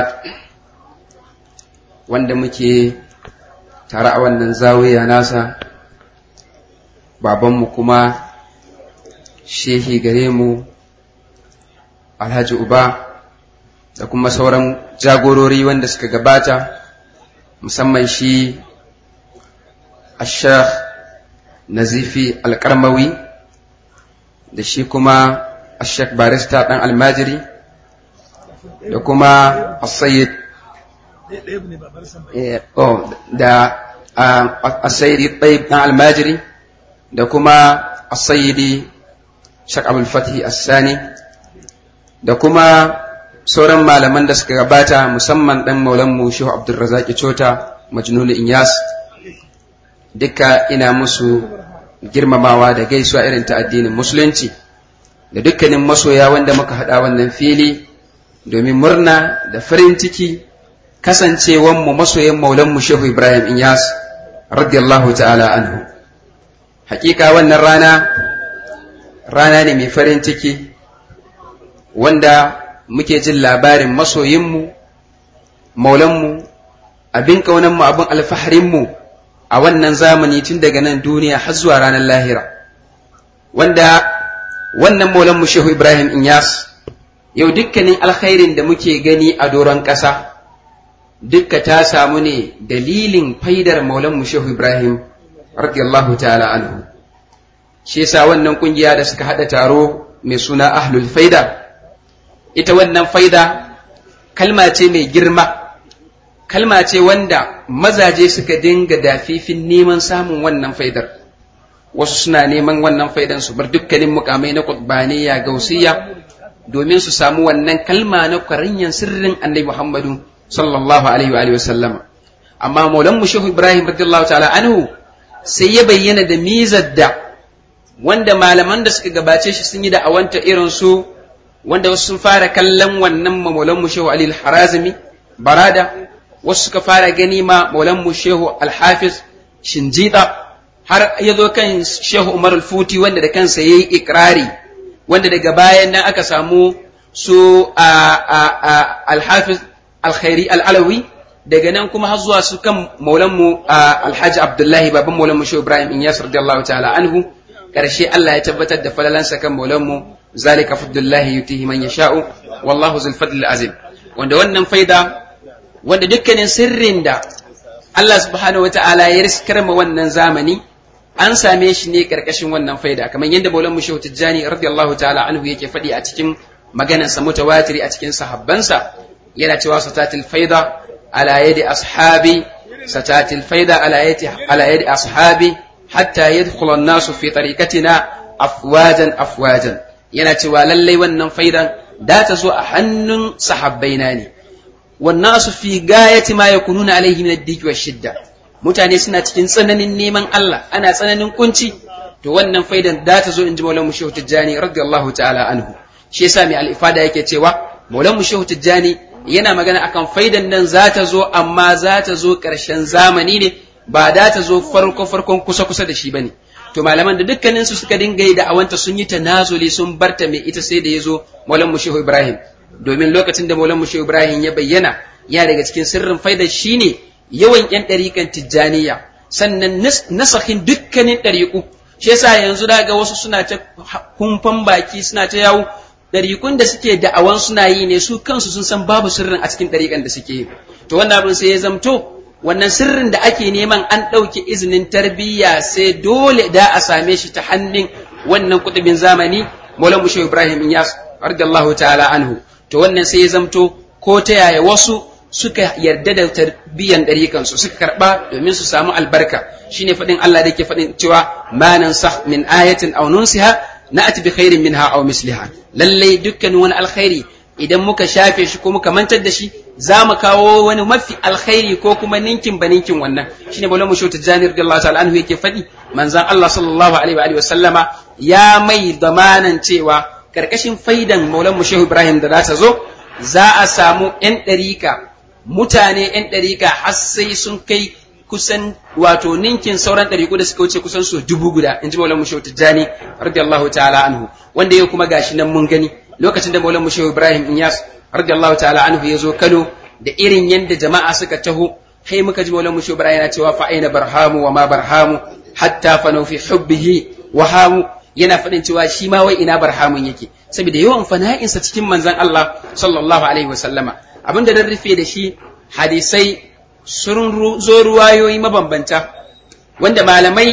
wanda muke tare a wannan zawiya nasa babanmu kuma shehi gare mu alhaji uba da kuma sauran jagorori wanda suka gabata musamman shi ashah nazifi alkarmawi da shi kuma ashek barista ɗan almajiri da kuma asayid da asayidi ɗaib ɗan almajiri da kuma asayidi shak abul fatih assani da kuma sauran malaman da suka gabata musamman ɗan maulanmu shehu abdulrazaki cota majnun inyas duka ina musu girmamawa da gaisuwa irin ta addinin musulunci da dukkanin masoya wanda muka haɗa wannan fili domin murna da farin ciki kasancewanmu masoyan maulanmu shehu ibrahim inyas radiyallahu ta'ala anhu hakika wannan rana rana ne mai farin ciki wanda muke jin labarin masoyinmu maulanmu abin ƙaunanmu abin alfaharinmu a wannan zamani tun daga nan duniya har zuwa ranar lahira wanda wannan maulanmu shehu ibrahim inyas yau dukkanin alkhairin da muke gani a doron ƙasa dukka ta samu ne dalilin faidar maulanmu shehu ibrahim radiyallahu ta'ala anhu shi yasa wannan kungiya da suka haɗa taro mai suna ahlul faida ita wannan faida kalma ce mai girma kalma ce wanda mazaje suka dinga dafifin neman samun wannan faidar wasu suna neman wannan faidan su bar dukkanin mukamai na qutbaniya gausiya domin su samu wannan kalma na kwarinyan sirrin annabi Muhammadu sallallahu alaihi wa alihi wasallam amma maulan mu shehu Ibrahim radiyallahu ta'ala anhu sai ya bayyana da mizar da wanda malaman da suka gabace shi sun yi da awanta irin su wanda wasu sun fara kallon wannan maulan mu shehu Ali al-Harazimi barada wasu suka fara gani ma maulan mu shehu al-Hafiz Shinjita har ya zo kan shehu Umar al-Futi wanda da kansa yayi ikrari wanda daga bayan nan aka samu su al-Hafiz al-Khairi al-Alawi daga nan kuma har zuwa su kan maulanmu alhaji abdullahi baban maulanmu shehu ibrahim in yasir radiyallahu ta'ala anhu karshe Allah ya tabbatar da falalansa kan maulanmu zalika fadlullahi yutihi man yasha'u wallahu zul fadl azim wanda wannan faida wanda dukkanin sirrin da Allah subhanahu wata'ala ya riskar ma wannan zamani an same shi ne karkashin wannan faida kamar yadda maulanmu shehu tijjani radiyallahu ta'ala anhu yake faɗi a cikin maganarsa mutawatiri a cikin sahabbansa yana cewa satatil faida على يد أصحابي ستأتي الفيضة على يد على يد أصحابي حتى يدخل الناس في طريقتنا أفواجا أفواجا yana cewa lallai wannan faidan da ta zo a hannun sahabbaina ne wannan su fi gayati ma yakununa alaihi min ad wa shidda mutane suna cikin tsananin neman Allah ana tsananin kunci to wannan faidan da ta zo in ji Maulana Shehu Tijjani radiyallahu ta'ala anhu shi yasa mai al-ifada yake cewa Maulana Shehu Tijjani yana magana akan faidan nan za ta zo amma za ta zo ƙarshen zamani ne ba da ta zo farko farkon kusa kusa da shi bane to malaman da dukkanin su suka dinga yi da awanta sun yi tanazuli sun barta mai ita sai da ya zo Maulan Mushehu Ibrahim domin lokacin da Maulan Mushehu Ibrahim ya bayyana ya daga cikin sirrin faidar shine yawan yan ɗariƙan tijjaniya sannan nasahin dukkanin ɗariƙu shi yasa yanzu daga wasu suna ta kumfan baki suna ta yawo ɗariƙun da suke da'awan suna yi ne su kansu sun san babu sirrin a cikin ɗariƙan da suke yi to wannan abin sai ya zamto wannan sirrin da ake neman an ɗauke izinin tarbiyya sai dole da a same shi ta hannun wannan kutubin zamani Maulana Mushe Ibrahim Iyas radiyallahu ta'ala anhu to wannan sai ya zamto ko ta yaya wasu suka yarda da tarbiyyan ɗariƙan su suka karɓa domin su samu albarka shine faɗin Allah da yake faɗin cewa ma nansakh min ayatin aw nunsiha na'ati bi khairin minha aw misliha lallai dukkanin wani alkhairi idan muka shafe shi ko muka mantar da shi za mu kawo wani mafi alkhairi ko kuma ninkin ba ninkin wannan shine bala mushu tijani radiyallahu ta'ala anhu yake faɗi manzon Allah sallallahu alaihi wa alihi wasallama ya mai damanan cewa karkashin faidan maulan mushehu ibrahim da za ta zo za a samu yan ɗarika mutane yan ɗarika har sai sun kai kusan wato ninkin sauran ɗariƙu da suka wuce kusan so dubu guda in ji maulan mushehu tijjani radiyallahu ta'ala anhu wanda yau kuma gashi nan mun gani lokacin da maulan mushehu ibrahim inyas radiyallahu ta'ala anhu ya zo kano da irin yadda jama'a suka taho kai muka ji maulan mushehu ibrahim yana cewa fa aina barhamu wa ma barhamu hatta fanau fi hubbihi wa hamu yana faɗin cewa shi ma wai ina barhamun yake saboda yawan fana'insa cikin manzon Allah sallallahu alaihi wasallama abinda dan rufe da shi hadisai sun zo ruwayoyi mabambanta wanda malamai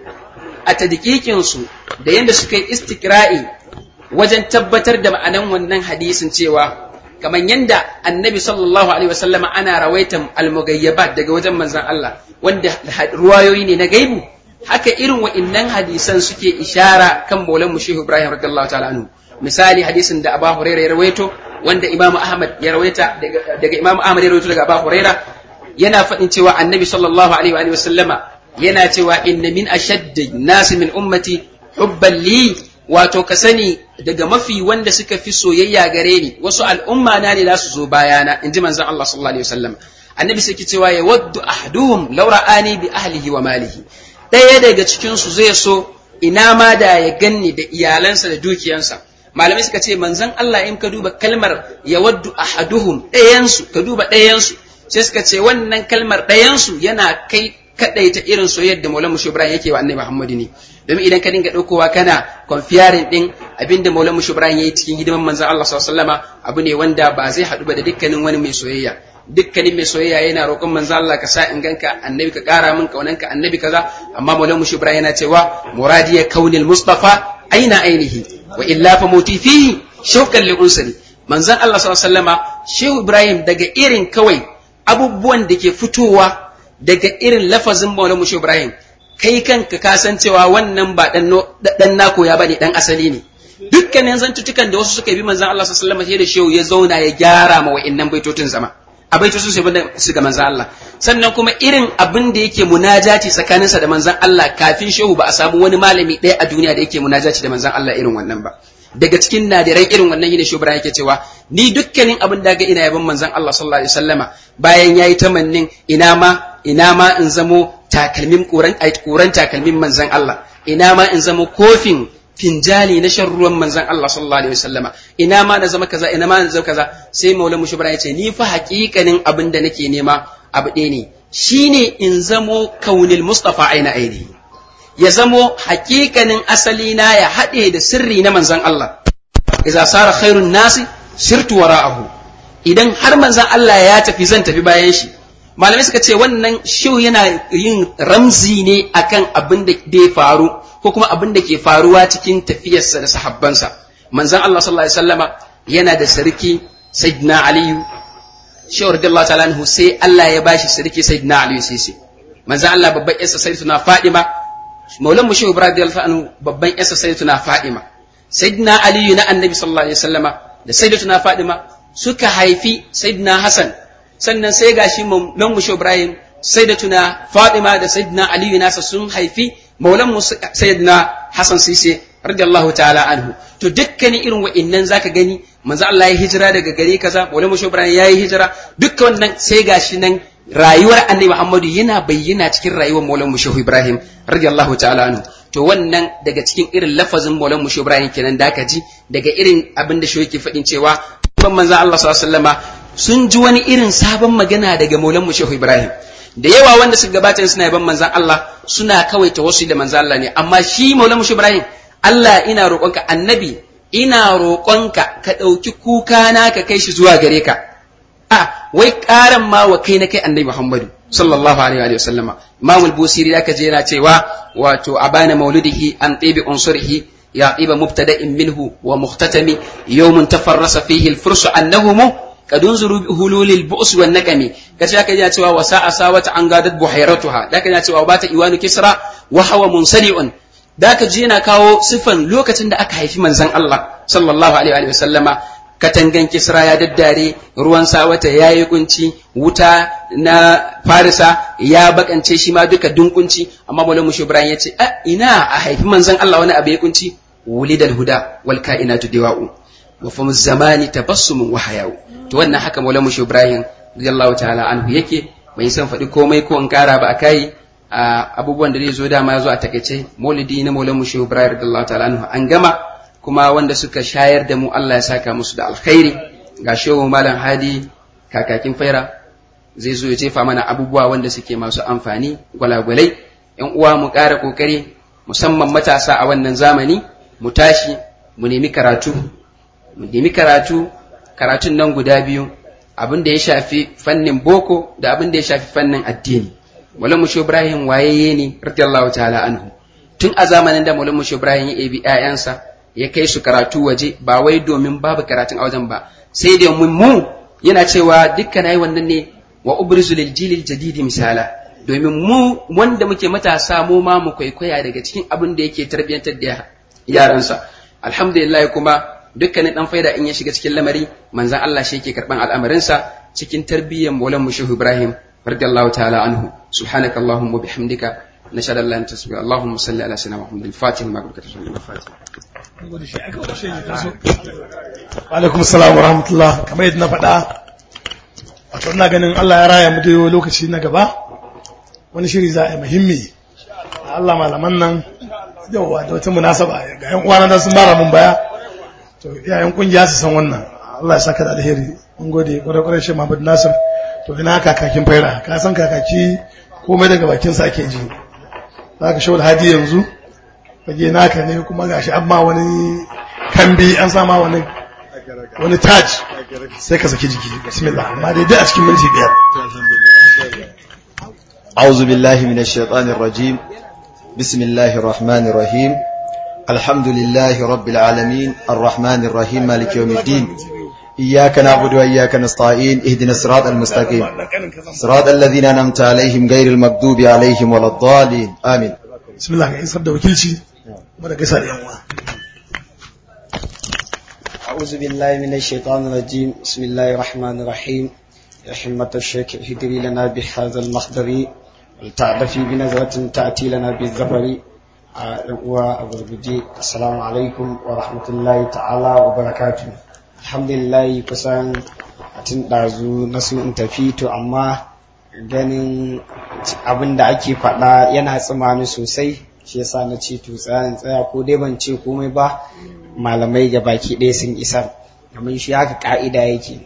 a tadikikinsu da yadda suka yi istikra'i wajen tabbatar da ma'anan wannan hadisin cewa kamar yadda annabi sallallahu alaihi wasallama ana rawaitan almugayyabat daga wajen manzan Allah wanda ruwayoyi ne na gaibu haka irin wa'innan hadisan suke ishara kan maulan mu shehu ibrahim radiyallahu ta'ala anhu misali hadisin da abu hurairah ya rawaito wanda imam ahmad ya rawaita daga imam ahmad ya rawaito daga abu hurairah yana faɗin cewa annabi sallallahu alaihi wa sallama yana cewa inna min ashaddi nasi min ummati hubban li wato ka sani daga mafi wanda suka fi soyayya gare ni wasu al'umma na ne za su zo bayana in ji manzon Allah sallallahu alaihi wasallam annabi sai cewa ya waddu ahduhum law ra'ani bi ahlihi wa malihi ɗaya daga cikin su zai so ina ma da ya ganni da iyalansa da dukiyansa malamai suka ce manzon Allah in ka duba kalmar ya waddu ahaduhum ɗayansu ka duba ɗayansu sai suka ce wannan kalmar ɗayansu yana kai kaɗaita irin soyayyar da Maulana Mushe Ibrahim yake wa Annabi Muhammadu ne domin idan ka dinga ɗaukowa kana konfiyarin ɗin abinda Maulana Mushe Ibrahim yayi cikin hidiman manzon Allah sallallahu alaihi wasallama abu ne wanda ba zai haɗu ba da dukkanin wani mai soyayya dukkanin mai soyayya yana roƙon manzon Allah ka sa in ganka annabi ka ƙara min kaunanka annabi kaza amma Maulana Mushe Ibrahim yana cewa muradiya kaunil mustafa aina ainihi wa illa fa muti fihi shauqan li unsari manzon Allah sallallahu alaihi wasallama Shehu Ibrahim daga irin kawai abubuwan da ke fitowa daga irin lafazin Maulana Mushe Ibrahim kai kanka ka san cewa wannan ba dan nako ya bane dan asali ne dukkanin zantutukan da wasu suka bi manzon Allah sallallahu alaihi wasallam da shehu ya zauna ya gyara ma wa'annan baitotin zama a baitocin su banda su ga manzon Allah sannan kuma irin abin da yake munajati tsakaninsa da manzon Allah kafin shehu ba a samu wani malami ɗaya a duniya da yake munajati da manzon Allah irin wannan ba daga cikin nadirai irin wannan yine shehu Ibrahim yake cewa ni dukkanin abin da ga ina yaban manzon Allah sallallahu alaihi wasallama bayan yayi tamannin ina ma ina ma in zamo takalmin ƙuran ƙuran takalmin manzan Allah ina ma in zamo kofin finjali na shan ruwan manzan Allah sallallahu alaihi wasallama ina ma na zama kaza ina ma na zama kaza sai maula mushibra ya ce ni fa haƙiƙanin abin da nake nema abu ɗaya ne shine in zamo kaunil mustafa aina aini ya zamo hakikanin asali na ya haɗe da sirri na manzon Allah idza sara khairun nasi sirtu wara'ahu idan har manzon Allah ya tafi zan tafi bayan shi malamai suka ce wannan shiw yana yin ramzi ne akan abin da ya faru ko kuma abin da ke faruwa cikin tafiyarsa da sahabbansa manzon Allah sallallahu alaihi wasallama yana da sarki sayyidina aliyu shehu radiyallahu ta'ala anhu sai Allah ya bashi sarki sayyidina aliyu sisi manzon Allah babban yarsa sayyidatuna fadima maulan mu shehu ibrahim radiyallahu anhu babban yarsa sayyidatuna fadima sayyidina aliyu na annabi sallallahu alaihi wasallama da sayyidatuna fadima suka haifi sayyidina hasan sannan sai gashi maulan mu shehu ibrahim sayyidatuna fadima da sayyidina aliyu nasa sun haifi maulan mu sayyidina hasan sisi radiyallahu ta'ala anhu to dukkanin irin wa'innan zaka gani manzo Allah ya hijira daga gari kaza wani musho Ibrahim ya yi hijira dukkan wannan sai gashi nan rayuwar Annabi Muhammadu yana bayyana cikin rayuwar Maulan Musho Ibrahim radiyallahu ta'ala anhu to wannan daga cikin irin lafazin Maulan Musho Ibrahim kenan da ka ji daga irin abin da shi yake faɗin cewa ban manzo Allah sallallahu alaihi wasallama sun ji wani irin sabon magana daga Maulan Musho Ibrahim da yawa wanda suka gabata suna yaban manzan Allah suna kawai tawassul da manzan Allah ne amma shi Maulan Musho Ibrahim Allah ina roƙonka annabi ina roƙonka ka ɗauki kuka na ka kai shi zuwa gare ka a wai ƙaran ma wa kai na kai annabi Muhammadu sallallahu alaihi wa sallama Imam al-Busiri da je yana cewa wato abana maulidihi an tibi unsurihi ya tiba mubtada'in minhu wa muhtatami yawmun tafarrasa fihi al-fursu annahum قد انظروا بهلول البؤس والنقم كذا كذا cewa وساء ساوة an gadat buhairatuha da kaza cewa bata iwanu kisra wa hawa munsali'un da ka je na kawo sifan lokacin da aka haifi manzon Allah sallallahu alaihi wa sallama katangan kisra ya daddare ruwan sawata ya yi kunci wuta na farisa ya bakance shi ma duka dunkunci amma maulana mushi ibrahim ya ce a ina a haifi manzon Allah wani abu ya kunci wulidal huda wal kainatu diwa'u wa famu zamani tabassumun wa hayau to wannan haka maulana mushi ibrahim radiyallahu ta'ala anhu yake bai san faɗi komai ko in kara ba a kai abubuwan da zai zo dama ya zo a takaice maulidi na maulan mushe ibrahim radiyallahu ta'ala anhu an gama kuma wanda suka shayar da mu Allah ya saka musu da alkhairi ga shehu malam hadi kakakin faira zai zo ya jefa mana abubuwa wanda suke masu amfani gwalagwalai yan uwa mu ƙara kokari musamman matasa a wannan zamani mu tashi mu nemi karatu mu nemi karatu karatun nan guda biyu abin da ya shafi fannin boko da abin da ya shafi fannin addini Maulana Musho Ibrahim wayayye ne radiyallahu ta'ala anhu tun a zamanin da Maulana Musho Ibrahim ya ebi ƴaƴansa ya kai su karatu waje ba wai domin babu karatun a wajen ba sai da mun mu yana cewa dukkan ayi wannan ne wa ubrizu lil jilil jadidi misala domin mu wanda muke matasa mu ma mu kwaikwaya daga cikin abin da yake tarbiyantar da yaransa alhamdulillah kuma dukkanin dan faida in ya shiga cikin lamari manzon Allah shi yake karban al'amarinsa cikin tarbiyyar Maulana Musho Ibrahim رضي الله تعالى عنه سبحانك اللهم وبحمدك نشهد ان لا اله الا انت اللهم صل على سيدنا محمد الفاتح لما قلت الفاتح alaikum salam wa rahmatullah kamar yadda na faɗa wato ina ganin Allah ya raya mu da lokaci na gaba wani shiri za a yi muhimmi Allah malaman nan yauwa da wata munasaba ga yan uwana da sun mara mun baya to iyayen kungiya su san wannan Allah ya saka da alheri mun gode kwarai kwarai shi Muhammad Nasir to ina kakakin faira ka san kakaki komai daga bakin sa ake ji za ka shawar hadi yanzu fage naka ne kuma gashi amma wani kambi an sama wani wani taj sai ka saki jiki bismillah amma dai dai a cikin minti biyar أعوذ بالله من الشيطان الرجيم بسم الله الرحمن الرحيم الحمد لله رب العالمين الرحمن الرحيم مالك يوم الدين إياك نعبد وإياك نستعين اهدنا الصراط المستقيم صراط الذين أنعمت عليهم غير المغضوب عليهم ولا الضالين آمين bismillah ga isar da wakilci kuma da gaisa da yan uwa أعوذ بالله من الشيطان الرجيم بسم الله الرحمن الرحيم يا حمة الشيخ اهدري لنا بهذا المخدر ولتعرفي بنظرة تأتي لنا بالظفر وأبربجي السلام عليكم ورحمة الله تعالى وبركاته الحمد لله kusan a tun ɗazu na so in tafi to amma ganin abin da ake faɗa yana tsimani sosai shi yasa na ce to tsayan tsaya ko dai ban ce komai ba malamai ga baki ɗaya sun isar domin shi haka ka'ida yake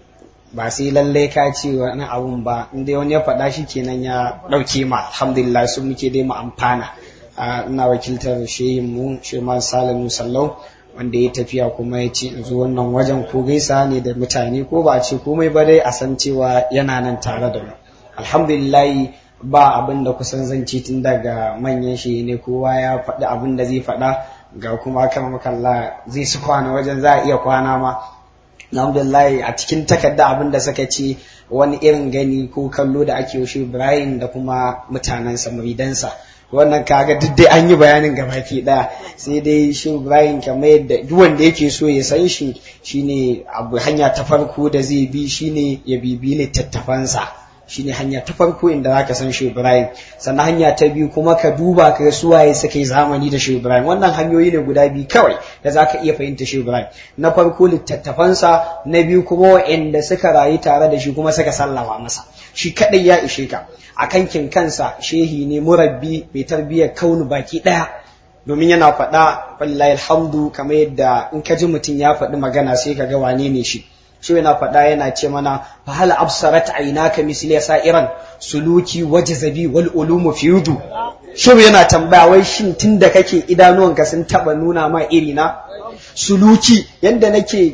ba sai lallai ka ce wani abun ba inda wani ya faɗa shi kenan ya ɗauke ma alhamdulillah su muke dai mu amfana ina wakiltar shehin mu sheman salamu sallau wanda ya tafiya kuma ya ce in zo wannan wajen ko gaisa ne da mutane ko ba a ce komai ba dai a san cewa yana nan tare da mu alhamdulillah ba abin da kusan zance tun daga manyan shi ne kowa ya faɗi abin da zai faɗa ga kuma kan makalla zai su kwana wajen za a iya kwana ma alhamdulillah a cikin takarda abin da suka ce wani irin gani ko kallo da ake yaushe Ibrahim da kuma mutanensa muridansa wannan kaga duk dai an yi bayanin gabaki daya sai dai shi Ibrahim kamar yadda duk wanda yake so ya san shi shine abu hanya ta farko da zai bi shine ya bibi littattafansa shine hanya ta farko inda zaka san shi Ibrahim sannan hanya ta biyu kuma ka duba ka ga suwaye suka yi zamani da shi Ibrahim wannan hanyoyi ne guda biyu kawai da zaka iya fahimta shi Ibrahim na farko littattafansa na biyu kuma wa'anda suka rayu tare da shi kuma suka sallama masa shi kadai ya ishe ka a kankin kansa shehi ne murabbi mai tarbiyyar kaunu baki daya domin yana faɗa wallahi alhamdu kamar yadda in ka ji mutum ya faɗi magana sai ka ga wane ne shi shi yana faɗa yana ce mana fa hal absarat aynaka misli sa'iran suluki wajzabi wal ulumu fiyudu shi yana tambaya wai shin tunda kake idanuwanka sun taba nuna ma iri na suluki yanda nake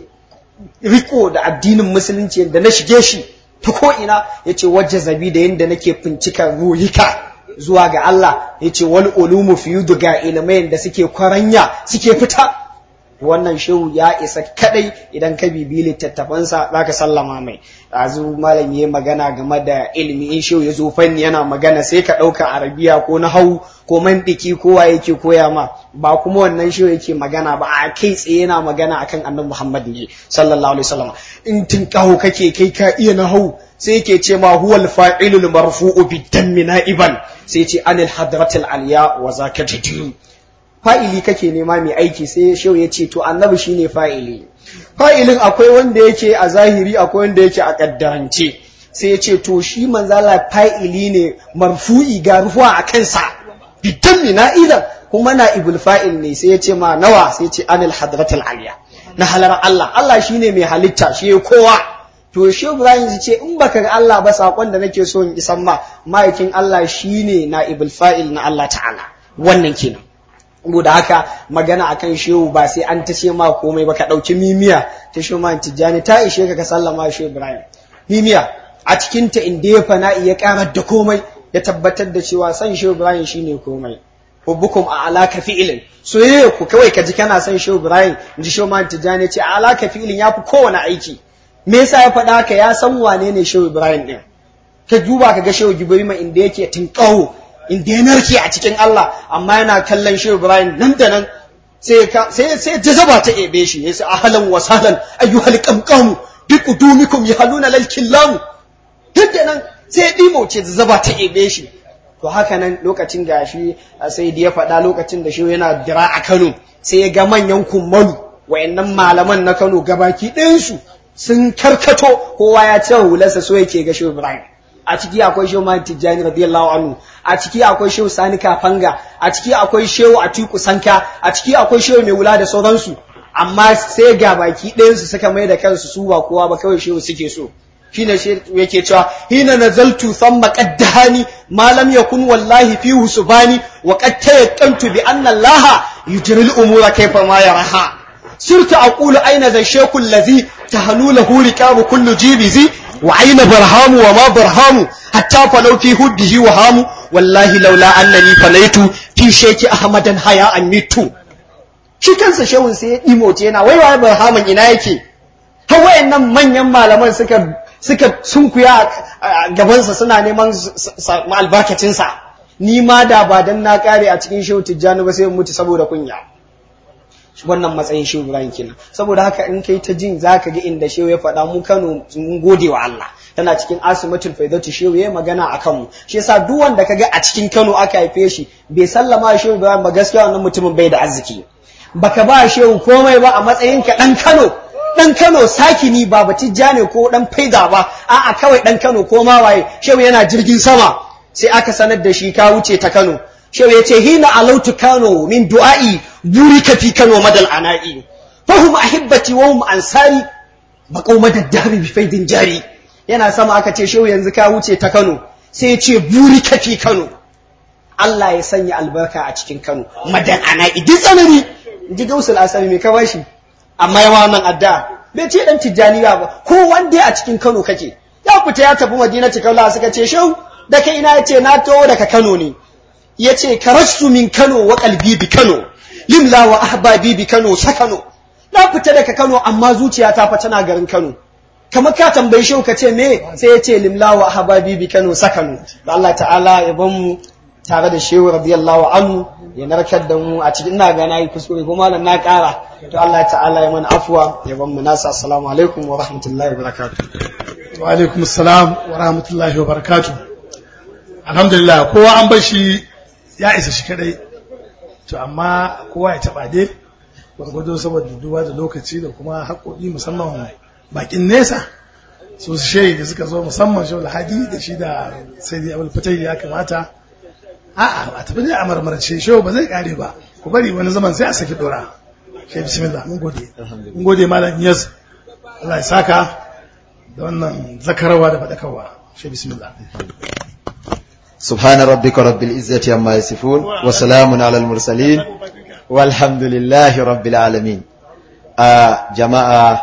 riko da addinin musulunci yanda na shige shi ta ko ina yace wajzabi da yanda nake fincika ruhika zuwa ga Allah yace wal ulumu fiyudu ga ilimai da suke kwaranya suke fita wannan shehu ya isa kadai idan ka bibi littattafansa za ka sallama mai ɗazu malam ya magana game da ilimi in shehu ya zo fanni yana magana sai ka ɗauka arabiya ko na hau ko mandiki kowa yake koya ma ba kuma wannan shehu yake magana ba a kai tsaye yana magana akan annabi muhammad ne sallallahu alaihi wasallam in tun kaho kake kai ka iya na hau sai yake ce ma huwal fa'ilul marfu'u bidammi na'iban sai ce anil hadratil aliya wa zaka jadiru fa'ili kake nema mai aiki sai shehu ya ce to annabi shine fa'ili fa'ilin akwai wanda yake a zahiri akwai wanda yake a kaddarance sai ya ce to shi manzala fa'ili ne marfu'i ga rufuwa a kansa bidan mina idan kuma na ibul fa'il ne sai ya ce ma nawa sai ya ce anil hadratul aliya na halar Allah Allah shine mai halitta shi kowa to shi Ibrahim ya ce in baka ga Allah ba sakon da nake so in isan ma ma'aikin Allah shine na ibul fa'il na Allah ta'ala wannan kenan da haka magana akan shehu ba sai an ta ce ma komai ba ka ɗauki mimiya ta shehu ma tijjani ta ishe ka ka sallama shehu ibrahim mimiya a cikin ta inda ya fana'i ya karar da komai ya tabbatar da cewa san shehu ibrahim shine komai hubbukum a alaka fi'ilin soyayya ku kawai ka ji kana son shehu ibrahim in ji shehu ma tijjani ce a alaka fi'ilin ya fi kowane aiki me yasa ya faɗa haka ya san wane ne shehu ibrahim din ka duba ka ga shehu gibrima inda yake tinkawo inda ya narke a cikin Allah amma yana kallon Shehu Ibrahim nan da nan sai sai sai jazaba ta ebe shi yace ahlan wa sahlan ayyuhal qamqam bi qudumikum yahluna lal killam duk da nan sai dimo ce jazaba ta ebe shi to haka nan lokacin gashi sai da ya faɗa lokacin da Shehu yana dira a Kano sai ya ga manyan kummalu wayannan malaman na Kano gabaki ɗayansu sun karkato kowa ya ce hularsa so yake ga Shehu Ibrahim a ciki akwai shehu Malik Tijjani radiyallahu anhu a ciki akwai shehu Sani Kafanga a ciki akwai shehu Atiku Sanka a ciki akwai shehu mai wula da sauransu amma sai ga baki ɗayansu suka mai da kansu su ba kowa ba kawai shehu suke so shine shi yake cewa hina nazaltu thumma qaddahani ma lam yakun wallahi fi husbani wa qad tayaqqantu bi anna Allah yujri al-umura kayfa ma yaraha sirtu aqulu aina za shaykhu alladhi tahanu lahu riqabu kullu jibizi وعين برهام وما برهام حتى فلو في هده وهام والله لولا أنني فليت في شيك أحمدا حياء ميت shi kansa shehun sai ya imoce yana wai wai barhaman ina yake har wayannan manyan malaman suka suka sunkuya a gabansa suna neman albarkacinsa ni ma da ba dan na kare a cikin shehu tijjani ba sai mutu saboda kunya wannan matsayin shehu Ibrahim kenan saboda haka in kai ta jin zaka ga inda shehu ya faɗa mu Kano mun gode wa Allah tana cikin asimatul faidatu shehu ya magana a kanmu shi yasa duk wanda kaga a cikin Kano aka haife shi bai sallama shehu Ibrahim ba gaskiya wannan mutumin bai da arziki baka ba shehu komai ba a matsayin ka dan Kano dan Kano sakini ba batijja ne ko dan faida ba a'a kawai dan Kano ko ma waye shehu yana jirgin sama sai aka sanar da shi ka wuce ta Kano shehu ya ce hina alautu Kano min du'a'i burika fi Kano madal ana'i fahum ahibbati wa hum ansari baƙauma da dabi bi faidin jari yana sama aka ce shehu yanzu ka wuce ta Kano sai ya ce buri kafi Kano Allah ya sanya albarka a cikin Kano madan ana idin tsanani ji gausul asali mai ka bashi amma yawa wannan adda bai ce dan tijjaniya ba ko wanda a cikin Kano kake ya fita ya tafi Madinatu Kaula suka ce shehu da kai ina yace na to daga Kano ne yace karasu min Kano wa qalbi bi Kano limla wa ahbabi bi Kano sakano na fita daga Kano amma zuciyata fa tana garin Kano kamar ka tambayi shehu ka ce me sai ya ce limla wa ahbabi bi Kano sakano da Allah ta'ala ya ban mu tare da shehu radiyallahu anhu ya narkar da mu a cikin ina ga nayi kuskure ko malam na kara to Allah ta'ala ya mana afwa ya ban mu nasa assalamu alaikum wa rahmatullahi wa barakatuh wa alaikum assalam wa rahmatullahi wa barakatuh alhamdulillah kowa an bar shi ya isa shi kadai to amma kowa ya taba dai gwargwado saboda duba da lokaci da kuma haƙoƙi musamman bakin nesa su shehi da suka zo musamman shi alhaji da shi da sai dai abul fatai ya kamata a'a a tafi ne a marmarce shehu ba zai kare ba ku bari wani zaman sai a saki dora shi bismillah mun gode mun gode malam yas Allah ya saka da wannan zakarwa da fadakarwa shi bismillah سبحان ربك رب العزة عما يصفون وسلام على المرسلين والحمد لله رب العالمين آه جماعة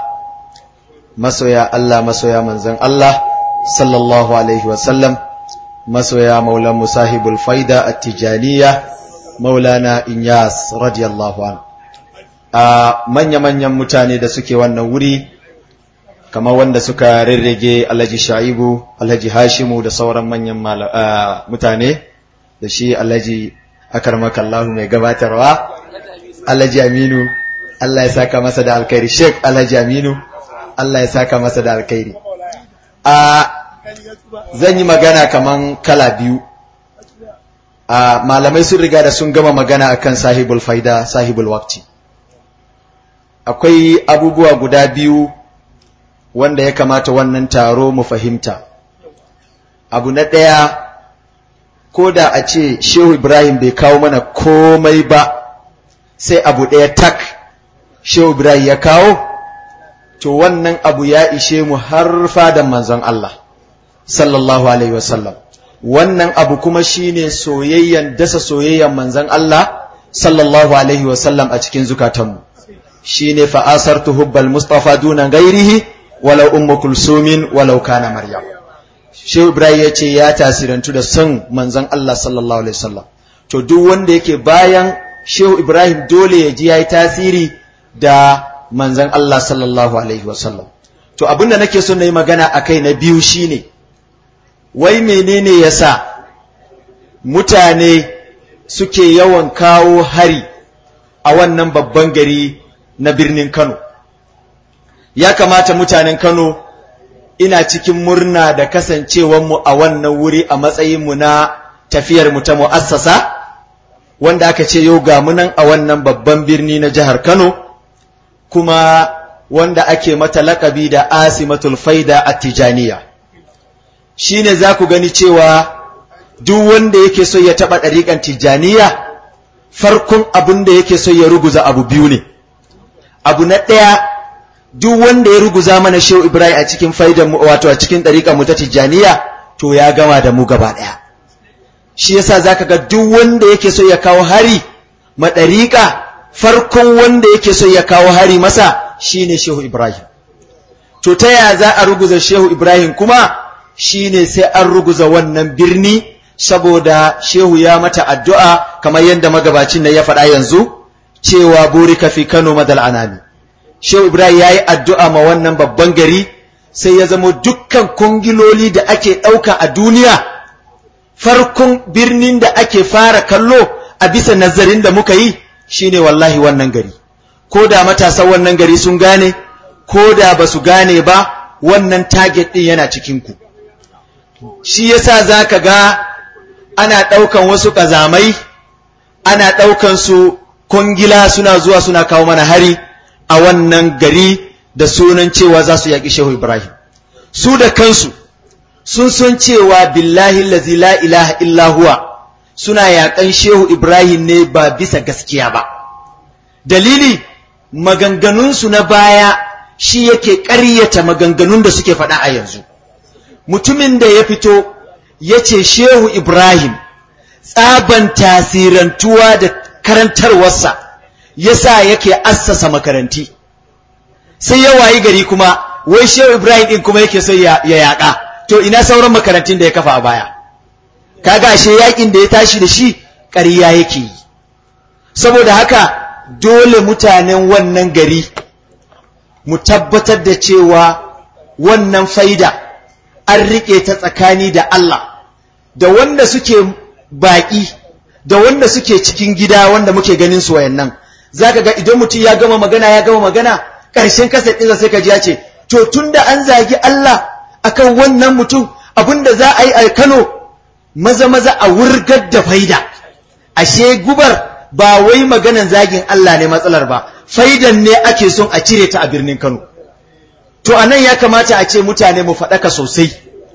مسويا الله مسويا منزن الله صلى الله عليه وسلم مسويا مولى مصاحب الفايدة التجانية مولانا إنياس رضي الله عنه آه من يمن يمتاني da suke wannan wuri kamar wanda suka rirrige alhaji sha'ibu alhaji hashimu da sauran manyan mutane da shi alhaji akarmakallahu mai gabatarwa alhaji aminu Allah ya saka masa da alkhairi sheik alhaji aminu Allah ya saka masa da alkhairi a zan yi magana kaman kala biyu a malamai sun riga da sun gama magana akan sahibul faida sahibul waqti akwai abubuwa guda biyu wanda ya kamata wannan taro mu fahimta abu na ɗaya ko da a ce shehu ibrahim bai kawo mana komai ba sai abu ɗaya tak shehu ibrahim ya kawo to wannan abu ya ishe mu har fadan manzon Allah sallallahu alaihi wasallam wannan abu kuma shine soyayyan dasa soyayyan manzon Allah sallallahu alaihi wasallam a cikin zukatanmu shine fa asartu hubbal mustafa duna ghairihi walau ummu kulsumin walau kana maryam shehu ibrahim ya ce ya tasirantu da son manzon Allah sallallahu alaihi wasallam to duk wanda yake bayan shehu ibrahim dole ya ji yayi tasiri da manzon Allah sallallahu alaihi wasallam to abinda nake so na yi magana akai na biyu shine wai menene yasa mutane suke yawan kawo hari a wannan babban gari na birnin Kano ya kamata mutanen Kano ina cikin murna da kasancewanmu a wannan wuri a matsayinmu na tafiyarmu ta mu'assasa wanda aka ce yau ga munan a wannan babban birni na jihar Kano kuma wanda ake mata lakabi da asimatul faida a tijaniya shi ne za ku gani cewa duk wanda yake so ya taɓa ɗariƙan tijaniya farkon abin da yake so ya ruguza abu biyu ne abu na ɗaya duk wanda ya ruguza mana shehu ibrahim a cikin faidan mu wato a cikin ɗariƙar mu ta tijjaniya to ya gama da mu gaba ɗaya shi yasa zaka ga duk wanda yake so ya kawo hari ma ɗariƙa farkon wanda yake so ya kawo hari masa shine shehu ibrahim to ta ya za a ruguza shehu ibrahim kuma shine sai an ruguza wannan birni saboda shehu ya mata addu'a kamar yadda magabacin nan ya faɗa yanzu cewa burika fi kano madal anami Shehu Ibrahim ya yi addu'a ma wannan babban gari sai ya zamo dukkan kungiloli da ake ɗauka a duniya, farkon birnin da ake fara kallo a bisa nazarin da muka yi shi ne wallahi wannan gari. Ko da matasan wannan gari sun gane, ko da ba su gane ba, wannan target ɗin yana cikinku. Shi yasa za ka ga ana ɗaukan wasu ƙazamai, ana ɗaukan su kungila suna zuwa suna kawo mana hari. a wannan gari da sunan cewa za su yaƙi Shehu Ibrahim. Su da kansu sun san cewa billahi lazi la ilaha illa huwa suna yaƙan Shehu Ibrahim ne ba bisa gaskiya ba. Dalili maganganunsu na baya shi yake ƙaryata maganganun da suke faɗa a yanzu mutumin da ya fito ya ce shehu ibrahim tsaban tasirantuwa da karantarwarsa yasa yake assasa makaranti sai ya wayi gari kuma wai shehu ibrahim din kuma yake sai ya yaƙa to ina sauran makarantun da ya kafa a baya kaga ashe yakin da ya tashi da shi ƙarya yake yi saboda haka dole mutanen wannan gari mu tabbatar da cewa wannan faida an riƙe ta tsakani da Allah da wanda suke baƙi da wanda suke cikin gida wanda muke ganin su wayannan zaka ga idan mutum ya gama magana ya gama magana ƙarshen kasar ɗinsa sai ka ji ya ce to tunda an zagi Allah akan wannan mutum abinda za a yi a Kano maza maza a wurgar da faida ashe gubar ba wai maganan zagin Allah ne matsalar ba faidan ne ake son a cire ta a birnin Kano to anan ya kamata a ce mutane mu faɗaka sosai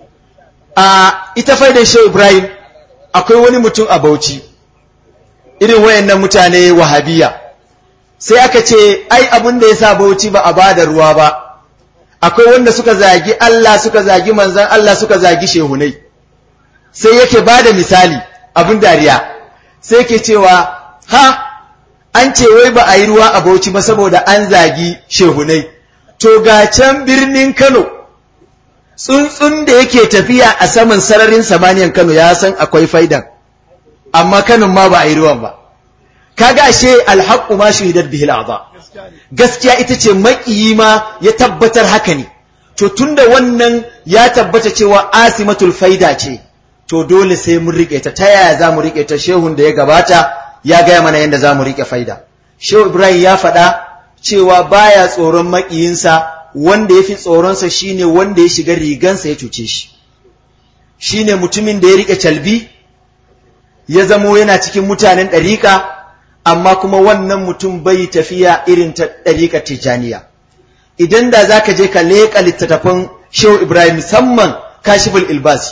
a ita faidan Shehu Ibrahim akwai wani mutum a Bauchi irin wayannan mutane wahabiya sai aka ce ai abin da yasa Bauchi ba a bada ruwa ba akwai wanda suka zagi Allah suka zagi manzon Allah suka zagi shehunai sai yake bada misali abin dariya sai yake cewa ha an ce wai ba a yi ruwa a Bauchi ba saboda an zagi shehunai to ga can birnin Kano tsuntsun da yake tafiya a saman sararin samaniyan Kano ya san akwai faidan amma Kano ma ba a yi ruwan ba kaga ashe alhaqqu ma shahidat bihi al'adha gaskiya ita ce makiyi ma ya tabbatar haka ne to tunda wannan ya tabbata cewa asimatul faida ce to dole sai mun rike ta ta yaya za mu rike ta shehun da ya gabata ya gaya mana yadda za mu rike faida shehu ibrahim ya faɗa cewa baya tsoron makiyinsa wanda ya fi tsoronsa shine wanda ya shiga rigansa ya cuce shi shine mutumin da ya rike calbi ya zamo yana cikin mutanen ɗariƙa amma kuma wannan mutum bai tafiya irin ta ɗariƙar tijjaniya idan da za ka je ka leƙa littattafan shehu ibrahim musamman kashiful ilbasi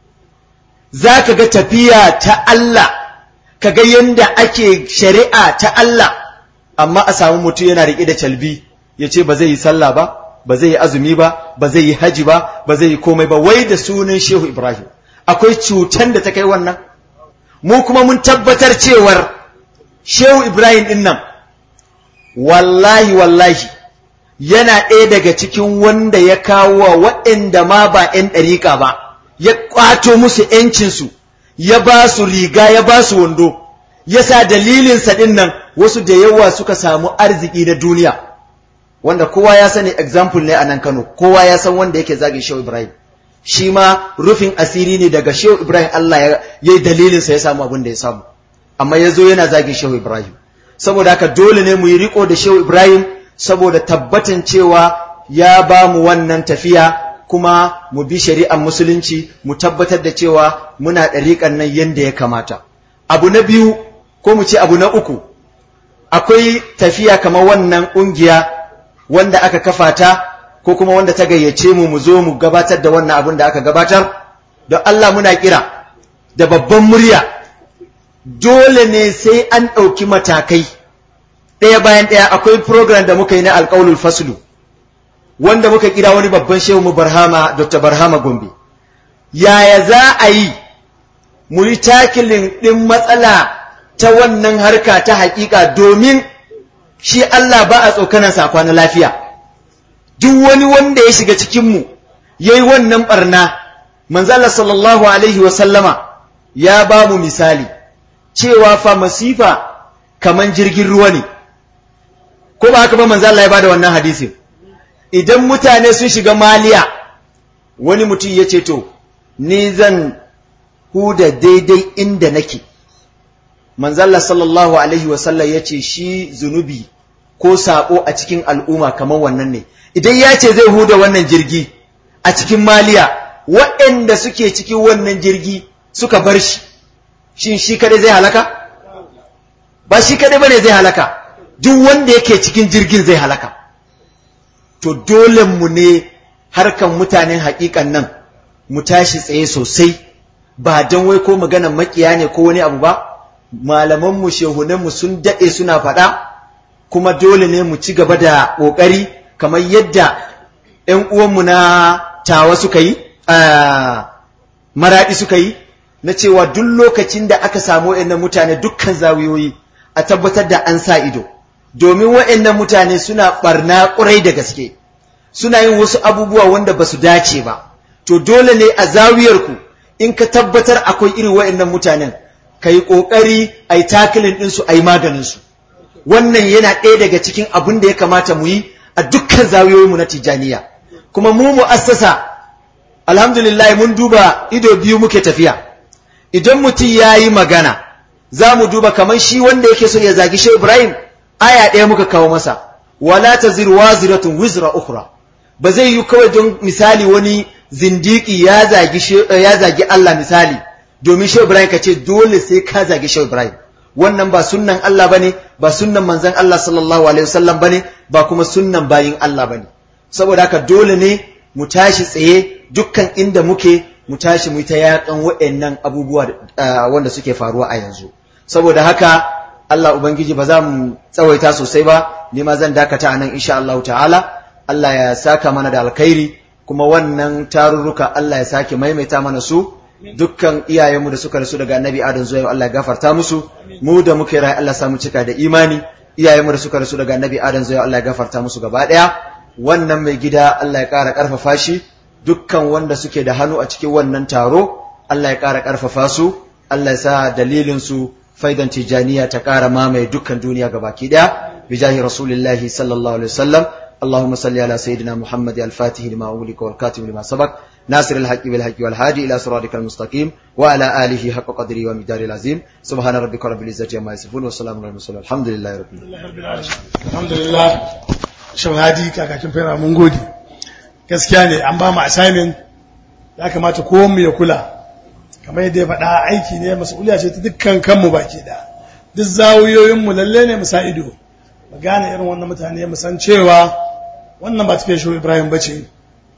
za ka ga tafiya ta Allah ka ga yadda ake shari'a ta Allah amma a samu mutum yana riƙe da calbi ya ce ba zai yi sallah ba ba zai yi azumi ba ba zai yi haji ba ba zai yi komai ba wai da sunan shehu ibrahim akwai cutan da ta kai wannan mu kuma mun tabbatar cewar shehu ibrahim din nan wallahi wallahi yana ɗaya daga cikin wanda ya kawo wa waɗanda ma ba 'yan ɗariƙa ba ya ƙwato musu ‘yancinsu ya ba su riga ya ba su wando ya sa dalilinsa ɗin nan wasu da yawa suka samu arziki na duniya wanda kowa ya sani example ne a nan Kano kowa ya san wanda yake zagin Shehu Ibrahim shi ma rufin asiri ne daga Shehu Ibrahim Allah ya yi dalilinsa ya samu abin da ya samu amma ya zo yana zagin Shehu Ibrahim saboda haka dole ne mu yi riko da Shehu Ibrahim saboda tabbatan cewa ya ba mu wannan tafiya kuma mu bi shari'ar musulunci mu tabbatar da cewa muna ɗariƙan nan yadda ya kamata abu na biyu ko mu ce abu na uku akwai tafiya kamar wannan ƙungiya wanda aka kafa ta ko kuma wanda ta gayyace mu mu zo mu gabatar da wannan abin da aka gabatar don Allah muna kira da babban murya dole ne sai an ɗauki matakai ɗaya bayan ɗaya akwai program da muka yi na alƙaulul faslu wanda muka kira wani babban shehu mu barhama dr barhama gombe yaya za a yi mu yi takilin ɗin matsala ta wannan harka ta haƙiƙa domin shi Allah ba a tsokanansa a kwana lafiya duk wani wanda ya shiga cikinmu ya yi wannan ɓarna manzala sallallahu alaihi wasallama ya ba mu misali cewa fa masifa kaman jirgin ruwa ne ko ba haka ba manzala ya ba da wannan hadisin idan mutane sun shiga maliya wani mutum ya ce to ni zan huda daidai inda nake manzalla sallallahu alaihi wasallam ya ce shi zunubi ko saƙo a cikin al'umma kamar wannan ne idan ya ce zai huda wannan jirgi a cikin maliya waɗanda suke cikin wannan jirgi suka bar shi shin shi kadai zai halaka ba shi kadai bane zai halaka duk wanda yake cikin jirgin zai halaka to dole mu ne harkan mutanen haƙiƙan nan mu tashi tsaye sosai ba don wai ko maganan makiya ne ko wani abu ba malamanmu shehunanmu sun daɗe suna faɗa kuma dole ne mu ci gaba da ƙoƙari kamar yadda ‘yan uwanmu na tawa suka yi maraɗi suka yi na cewa duk lokacin da aka samu waɗannan mutane dukkan zawiyoyi a tabbatar da an sa ido domin waɗannan mutane suna ɓarna ƙurai da gaske suna yin wasu abubuwa wanda ba su dace ba to dole ne a zawiyarku in ka tabbatar akwai irin waɗannan mutanen ka yi ƙoƙari a yi takilin ɗinsu a yi maganinsu wannan yana ɗaya daga cikin abin da ya kamata mu yi a dukkan zawiyoyinmu na tijjaniya kuma mu mu'assasa alhamdulillah mun duba ido biyu muke tafiya idan mutum ya yi magana za mu duba kamar shi wanda yake so ya zagi shi ibrahim aya ɗaya muka kawo masa wala ta zirwa ziratun wizra ukhra ba zai yi kawai don misali wani zindiki ya zagi ya zagi Allah misali domin shi ibrahim ka ce dole sai ka zagi shi ibrahim wannan ba sunnan Allah bane ba sunnan manzon Allah sallallahu alaihi wasallam bane ba kuma sunnan bayin Allah bane saboda haka dole ne mu tashi tsaye dukkan inda muke mu tashi mu ta yakan waɗannan abubuwa wanda suke faruwa a yanzu saboda haka Allah ubangiji ba za mu tsawaita sosai ba ni ma zan dakata anan insha Allah ta'ala Allah ya saka mana da alkhairi kuma wannan tarurruka Allah ya sake maimaita mana su dukkan iyayenmu da suka rasu daga annabi adam zuwa yau Allah ya gafarta musu mu da muke rai Allah samu cika da imani iyayenmu da suka rasu daga annabi adam zuwa yau Allah ya gafarta musu gaba daya wannan mai gida Allah ya ƙara ƙarfafa shi dukkan wanda suke da hannu a cikin wannan taro Allah ya ƙara ƙarfafa su Allah ya sa dalilin su faidan tijaniya ta ƙara mamaye dukkan duniya gabaki daya bijahi rasulillahi sallallahu alaihi wasallam اللهم صل على سيدنا محمد الفاتح لما أغلق والكاتب لما سبق ناصر الحق بالحق والهادي إلى صراطك المستقيم وعلى آله حق قدره ومقدار العظيم سبحان ربك رب العزة عما يصفون والسلام على المرسلين الحمد لله رب العالمين الحمد لله shawadi kakakin fera mun gode gaskiya ne an ba mu assignment ya kamata ko mu ya kula kamar yadda ya faɗa aiki ne mas'uliya ce ta dukkan kanmu baki da duk zawuyoyin mu lalle ne mu sa ido mu gane irin wannan mutane mu san cewa wannan ba tafiya shehu ibrahim ba ce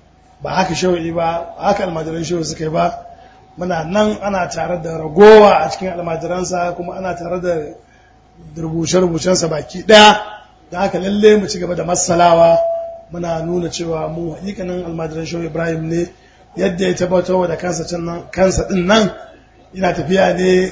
ba haka shehu ba ba haka almajiran shehu suka yi ba muna nan ana tare da ragowa a cikin almajiransa kuma ana tare da rubuce-rubucensa baki ɗaya da haka lalle mu ci gaba da masalawa muna nuna cewa mu hakikanin almajiran shehu ibrahim ne yadda ya tabbatar da kansa kansa din nan yana tafiya ne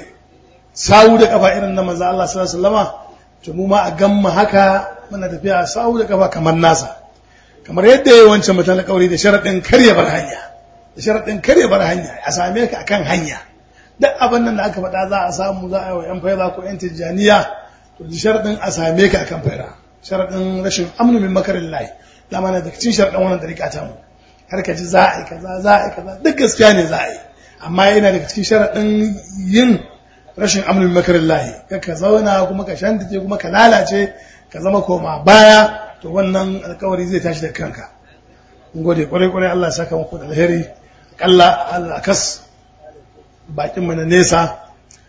sawu da kafa irin na manzo Allah sallallahu alaihi wasallama to mu ma a gamma haka muna tafiya sawu da kafa kamar nasa kamar yadda ya wancan mutan alƙawari da sharaɗin karya bar hanya da sharaɗin karya bar hanya a same ka akan hanya duk abin nan da aka faɗa za a samu za a yi wa yan faida ko yan tijjaniya to da sharaɗin a same ka akan faida sharaɗin rashin amnu min makarin layi dama na da cikin sharaɗin wannan dariƙa ta mu har ka ji za a yi kaza za a yi kaza duk gaskiya ne za a yi amma yana daga cikin sharaɗin yin rashin amnu min makarin layi ka ka zauna kuma ka shantace kuma ka lalace ka zama koma baya to wannan alkawari zai tashi da kanka in gode kwarai kwarai Allah ya saka muku da alheri kalla Allah kas bakin mu na nesa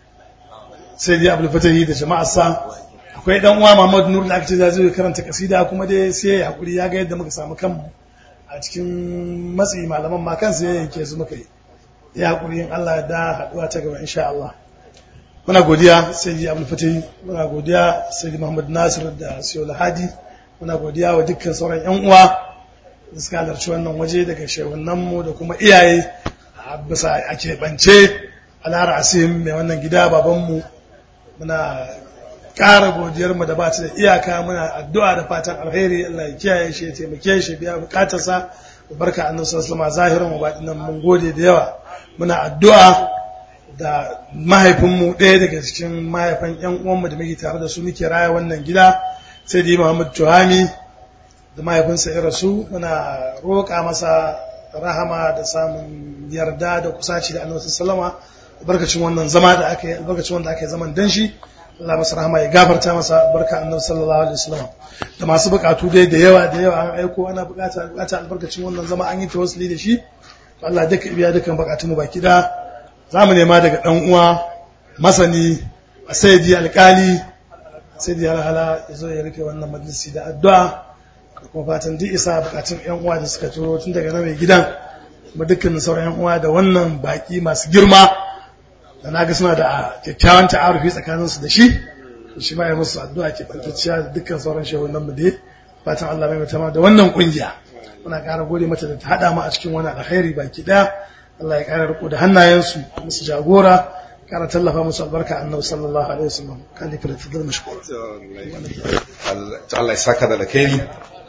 sai dai Abdul Fatahi da jama'arsa akwai dan uwa Muhammad Nur da aka ce zai karanta kasida kuma dai sai ya hakuri ya ga yadda muka samu kanmu a cikin matsi malaman ma kansu ya yanke su muka yi ya hakuri in Allah da haduwa ta gaba insha Allah muna godiya sai dai Abdul Fatahi muna godiya sai dai Muhammad Nasir da Sayyid Hadi muna godiya wa dukkan sauran yan uwa da suka halarci wannan waje daga shehunanmu da kuma iyaye a bisa a keɓance alara asim mai wannan gida babanmu muna ƙara godiyarmu da ba ta da iyaka muna addu'a da fatan alheri Allah ya kiyaye shi ya taimake shi biya bukatarsa da barka annabi sallallahu alaihi zahirin mu baɗin mun gode da yawa muna addu'a da mahaifinmu ɗaya daga cikin mahaifan ƴan uwanmu da muke tare da su muke raya wannan gida sai da Muhammad Tuhami da mahaifinsa ya rasu muna roƙa masa rahama da samun yarda da kusaci da annabi sallama albarkacin wannan zama da aka yi albarkacin wanda aka yi zaman dan shi Allah masa rahama ya gafarta masa barka annabi sallallahu alaihi wasallam da masu bukatu dai da yawa da yawa an aiko ana bukata bukata albarkacin wannan zama an yi tawassuli da shi Allah duka biya dukan bukatun mu baki da zamu nema daga dan uwa masani sayyidi alkali sayyidi alhala yazo ya rufe wannan majalisi da addu'a kuma fatan duk isa bukatun yan uwa da suka turo tun daga nan mai gidan kuma dukkanin sauran yan uwa da wannan baki masu girma da na ga suna da kyakkyawan ta'arufi tsakaninsu da shi shi ma ya musu addu'a ke bantacciya da dukkan sauran shehunan mu dai fatan Allah mai mutama da wannan kungiya muna ƙara gode mata da ta haɗa mu a cikin wani alkhairi baki ɗaya Allah ya ƙara riko da hannayensu musu jagora ƙara tallafa musu albarka annabi sallallahu alaihi wasallam kan da fara mashkur Allah ya saka da alkhairi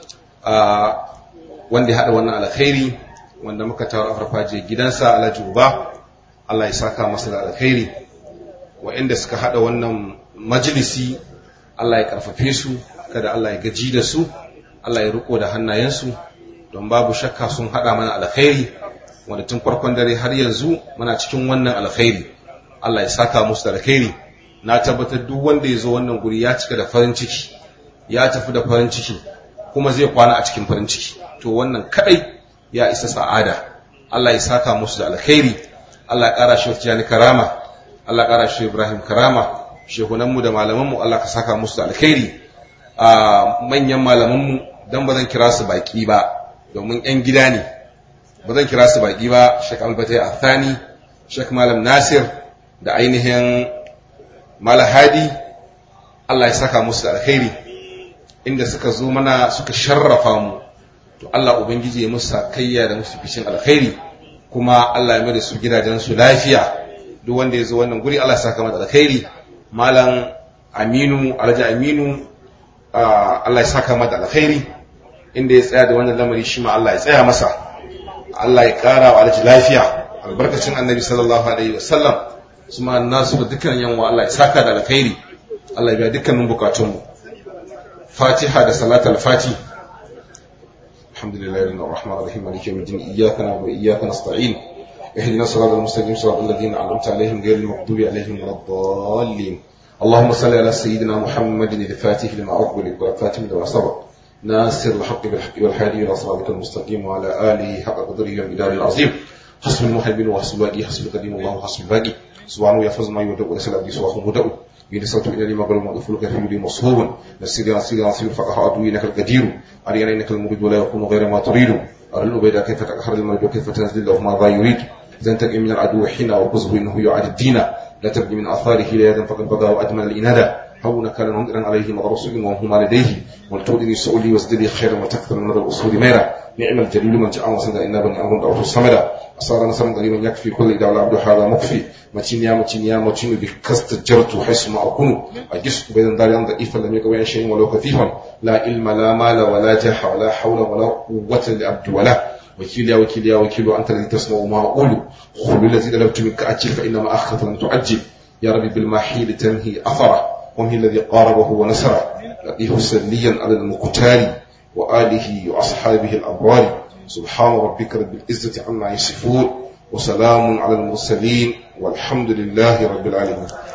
a wanda ya haɗa wannan alkhairi wanda muka tawo a farfajiyar gidansa Alhaji Uba Allah ya saka masa da alkhairi wa'inda suka haɗa wannan majalisi Allah ya karfafe su kada Allah ya gaji da su Allah ya riko da hannayensu don babu shakka sun haɗa mana alkhairi wanda tun farkon dare har yanzu muna cikin wannan alkhairi Allah ya saka musu da alkhairi na tabbatar duk wanda ya zo wannan guri ya cika da farin ciki ya tafi da farin ciki kuma zai kwana a cikin farin ciki to wannan kadai ya isa sa'ada Allah ya saka musu da alkhairi Allah ya ƙara shi wata karama Allah ya ƙara shi Ibrahim karama shehunanmu da malamanmu Allah ka saka musu da alkhairi a manyan malamanmu dan ba zan kira su baki ba domin yan gida ne ba zan kira su baki ba Sheikh Albatai Athani Sheikh Malam Nasir da ainihin Malahadi Allah ya saka musu da alkhairi inda suka zo mana suka sharrafa mu to Allah ubangiji ya musu sakayya da musu fishin alkhairi kuma Allah ya mai da su gidajen su lafiya duk wanda ya zo wannan guri Allah ya saka mata alkhairi malam Aminu Alhaji Aminu Allah ya saka mata alkhairi inda ya tsaya da wannan lamari shi ma Allah ya tsaya masa Allah ya kara wa Alhaji lafiya albarkacin Annabi sallallahu alaihi wasallam su ma nasu da dukkan yanwa Allah ya saka da alkhairi Allah ya biya dukkanin bukatunmu Fatiha da salatul Fati Alhamdulillah rabbil rahmanir rahim maliki yawmiddin iyyaka na'budu wa iyyaka nasta'in اهدنا الصراط المستقيم صراط الذين انعمت عليهم غير المغضوب عليهم ولا الضالين اللهم صل على سيدنا محمد الفاتح لما أغلق والفاتح لما سبق ناصر الحق بالحق والهادي إلى صراطك المستقيم وعلى آله حق قدره والمدار العظيم حسب المحبين وحسب الباقي حسب القديم الله حسب الباقي سبحانه يحفظ ما يودع وليس الأبدي سواه مدع بين صوت إلى لما قال مغفل كثير لي مصهوب نسير نسير نسير فقه عدوي إنك القدير أرينا إنك المريد ولا يكون غير ما تريد أرى الأبيد كيف تأخر المريد وكيف تنزل له ما ذا يريد تنتقم من العدو حين وقصه إنه يعاد الدين لا تبقي من آثاره لا يدن فقد بقى وأدمن الإنادة هون كان منذرا عليه مغرسل وهما لديه ولتودني سؤلي وازددي خيرا وتكثر من الأصول ميرا نعم الجليل من جاء وسند إنا بني أمر دعوه الصمد أصار نصرا قريبا يكفي كل دعوة العبد هذا مكفي متين يا متين يا متين بكست جرت حيث ما أكون أجس بين دار ضعيفا لم يكن شيء ولو كثيفا لا علم لا مال ولا جح ولا حول ولا قوة لعبد ولا وكيل يا وكيل يا وكيل أنت الذي تسمع ما أقول خذ الذي طلبت منك أجل فإنما أخذت لم تعجل يا ربي بالمحيل تنهي أثره وهي الذي قاربه ونصره لقيه سليا على المقتال وآله وأصحابه الأبرار سبحان ربك رب العزة عما يصفون وسلام على المرسلين والحمد لله رب العالمين